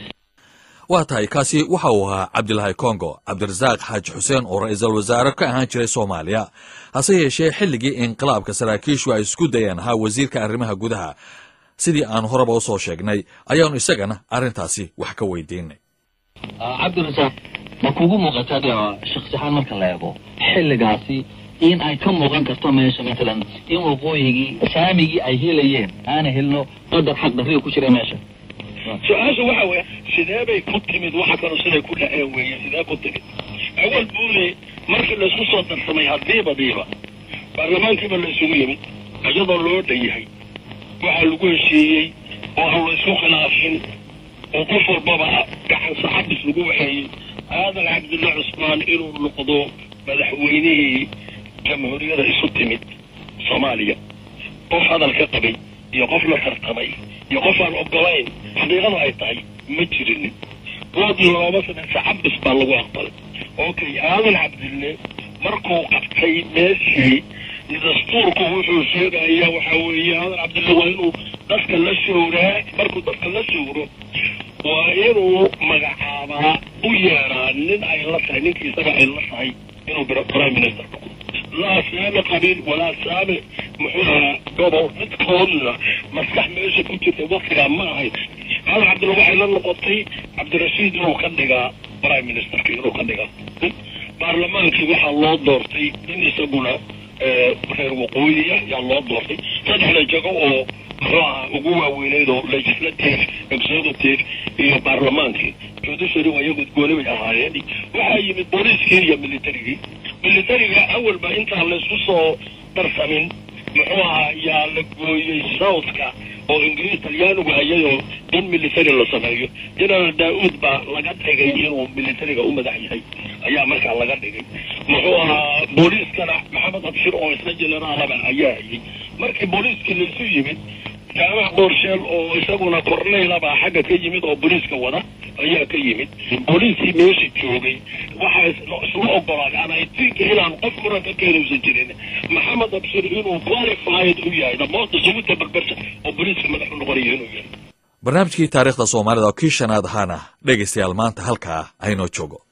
waa tahay kaasi waxa uu ahaa cabdilaahi kongo cabdirasaaq xaaji xuseen oo ra'iisul wasaare ka ahaan jiray soomaaliya hase yeeshee xilligii inqilaabka saraakiishu ay isku dayeen ahaa wasiirka arrimaha gudaha sidii aan horeba u soo sheegnay ayaanu isagana arrintaasi wax ka weydiinay cabdirasaaq ma kugu muuqataa dhinaca shaksi ahaan marka la eego xilligaasi in ay ka muuqan karto meesha matalan in waqooyigii saamigii ay helayeen aana helno qadar xaq darriga ku jira meesha su-aasha waxa weeye sidee bay ku timid waxa kaloo siday ku dhaceen weeye sidee ku timid awal buule markii laysku soo darsamay haddiiba diiba baarlamaankiiba la isugu yimid iyadoo loo dhan yahay waxaa lagu heshiiyey oo aan la isku khilaafin oo qof walbaba gacan saxabis lagu waxeeyey aadan cabdulla cusmaan inuu noqdo madaxweynihii jamhuuriyada isu timid soomaaliya qof hadal ka qabay iyo qof la tartamay iyo qof aan ogolayn xaqiiqada ay tahay ma jirin dood looma sameyn saxabis baa lagu aqbalay okay aadan cabdille markuu qabtay meeshii dastuurku wuxuu sheegaya waxa weeye aadan cabdille waa inuu dadka la showraa markuu dadka la showro waa inuu magacaabaa u yeeraa nin ay la tahay ninkii isaga ay la tahay inuu biro prime minister noqdo laa saame qabiil walaa saame muxuu ahaa gobol midkoodna maskax meesha ku jirta waktigaa ma ahayn aadan cabdille waxay la noqotay cabdirashiid inuu ka dhigaa prime ministerka inuu ka dhigaa baarlamaankii waxaa loo doortay in isaguna reer waqooyiya yaa loo doortay saddexda jago oo muxuu ahaa ugu waaweyneyd oo legislative executive iyo baarlamaankii judiciary waa iyagu gooni bay ahaayeen waxaa yimid booliiskii iyo militarigii militariga awalba intaan laysku soo darsamin muxuu ahaa yaa la gooyey southka oo ingiriis talyaanigu hayay oo in military la sameeyo general daauud baa laga dhigay inuu militariga u madax yahay ayaa markaa laga dhigay muxuu ahaa booliiskana maxamed abshir oo isna generaalaba ayaa hayay markii booliiskii laisu yimid jaamac boorsheel oo isaguna korneylabaa xagga ka yimid oo booliiska wada ayaa ka yimid booliiskii meesha joogay waxaa isla ogolaaday and i think inaan qof muran ka keenaysan jirin maxamed abshir inuu qualified u yahay the most suitable person oo booliiska madax u noqonaya inuu yahay barnaamijkii taariikhda soomaalida oo kii shanaad ahaana dhegaystayaal maanta halkaa aynoo joogo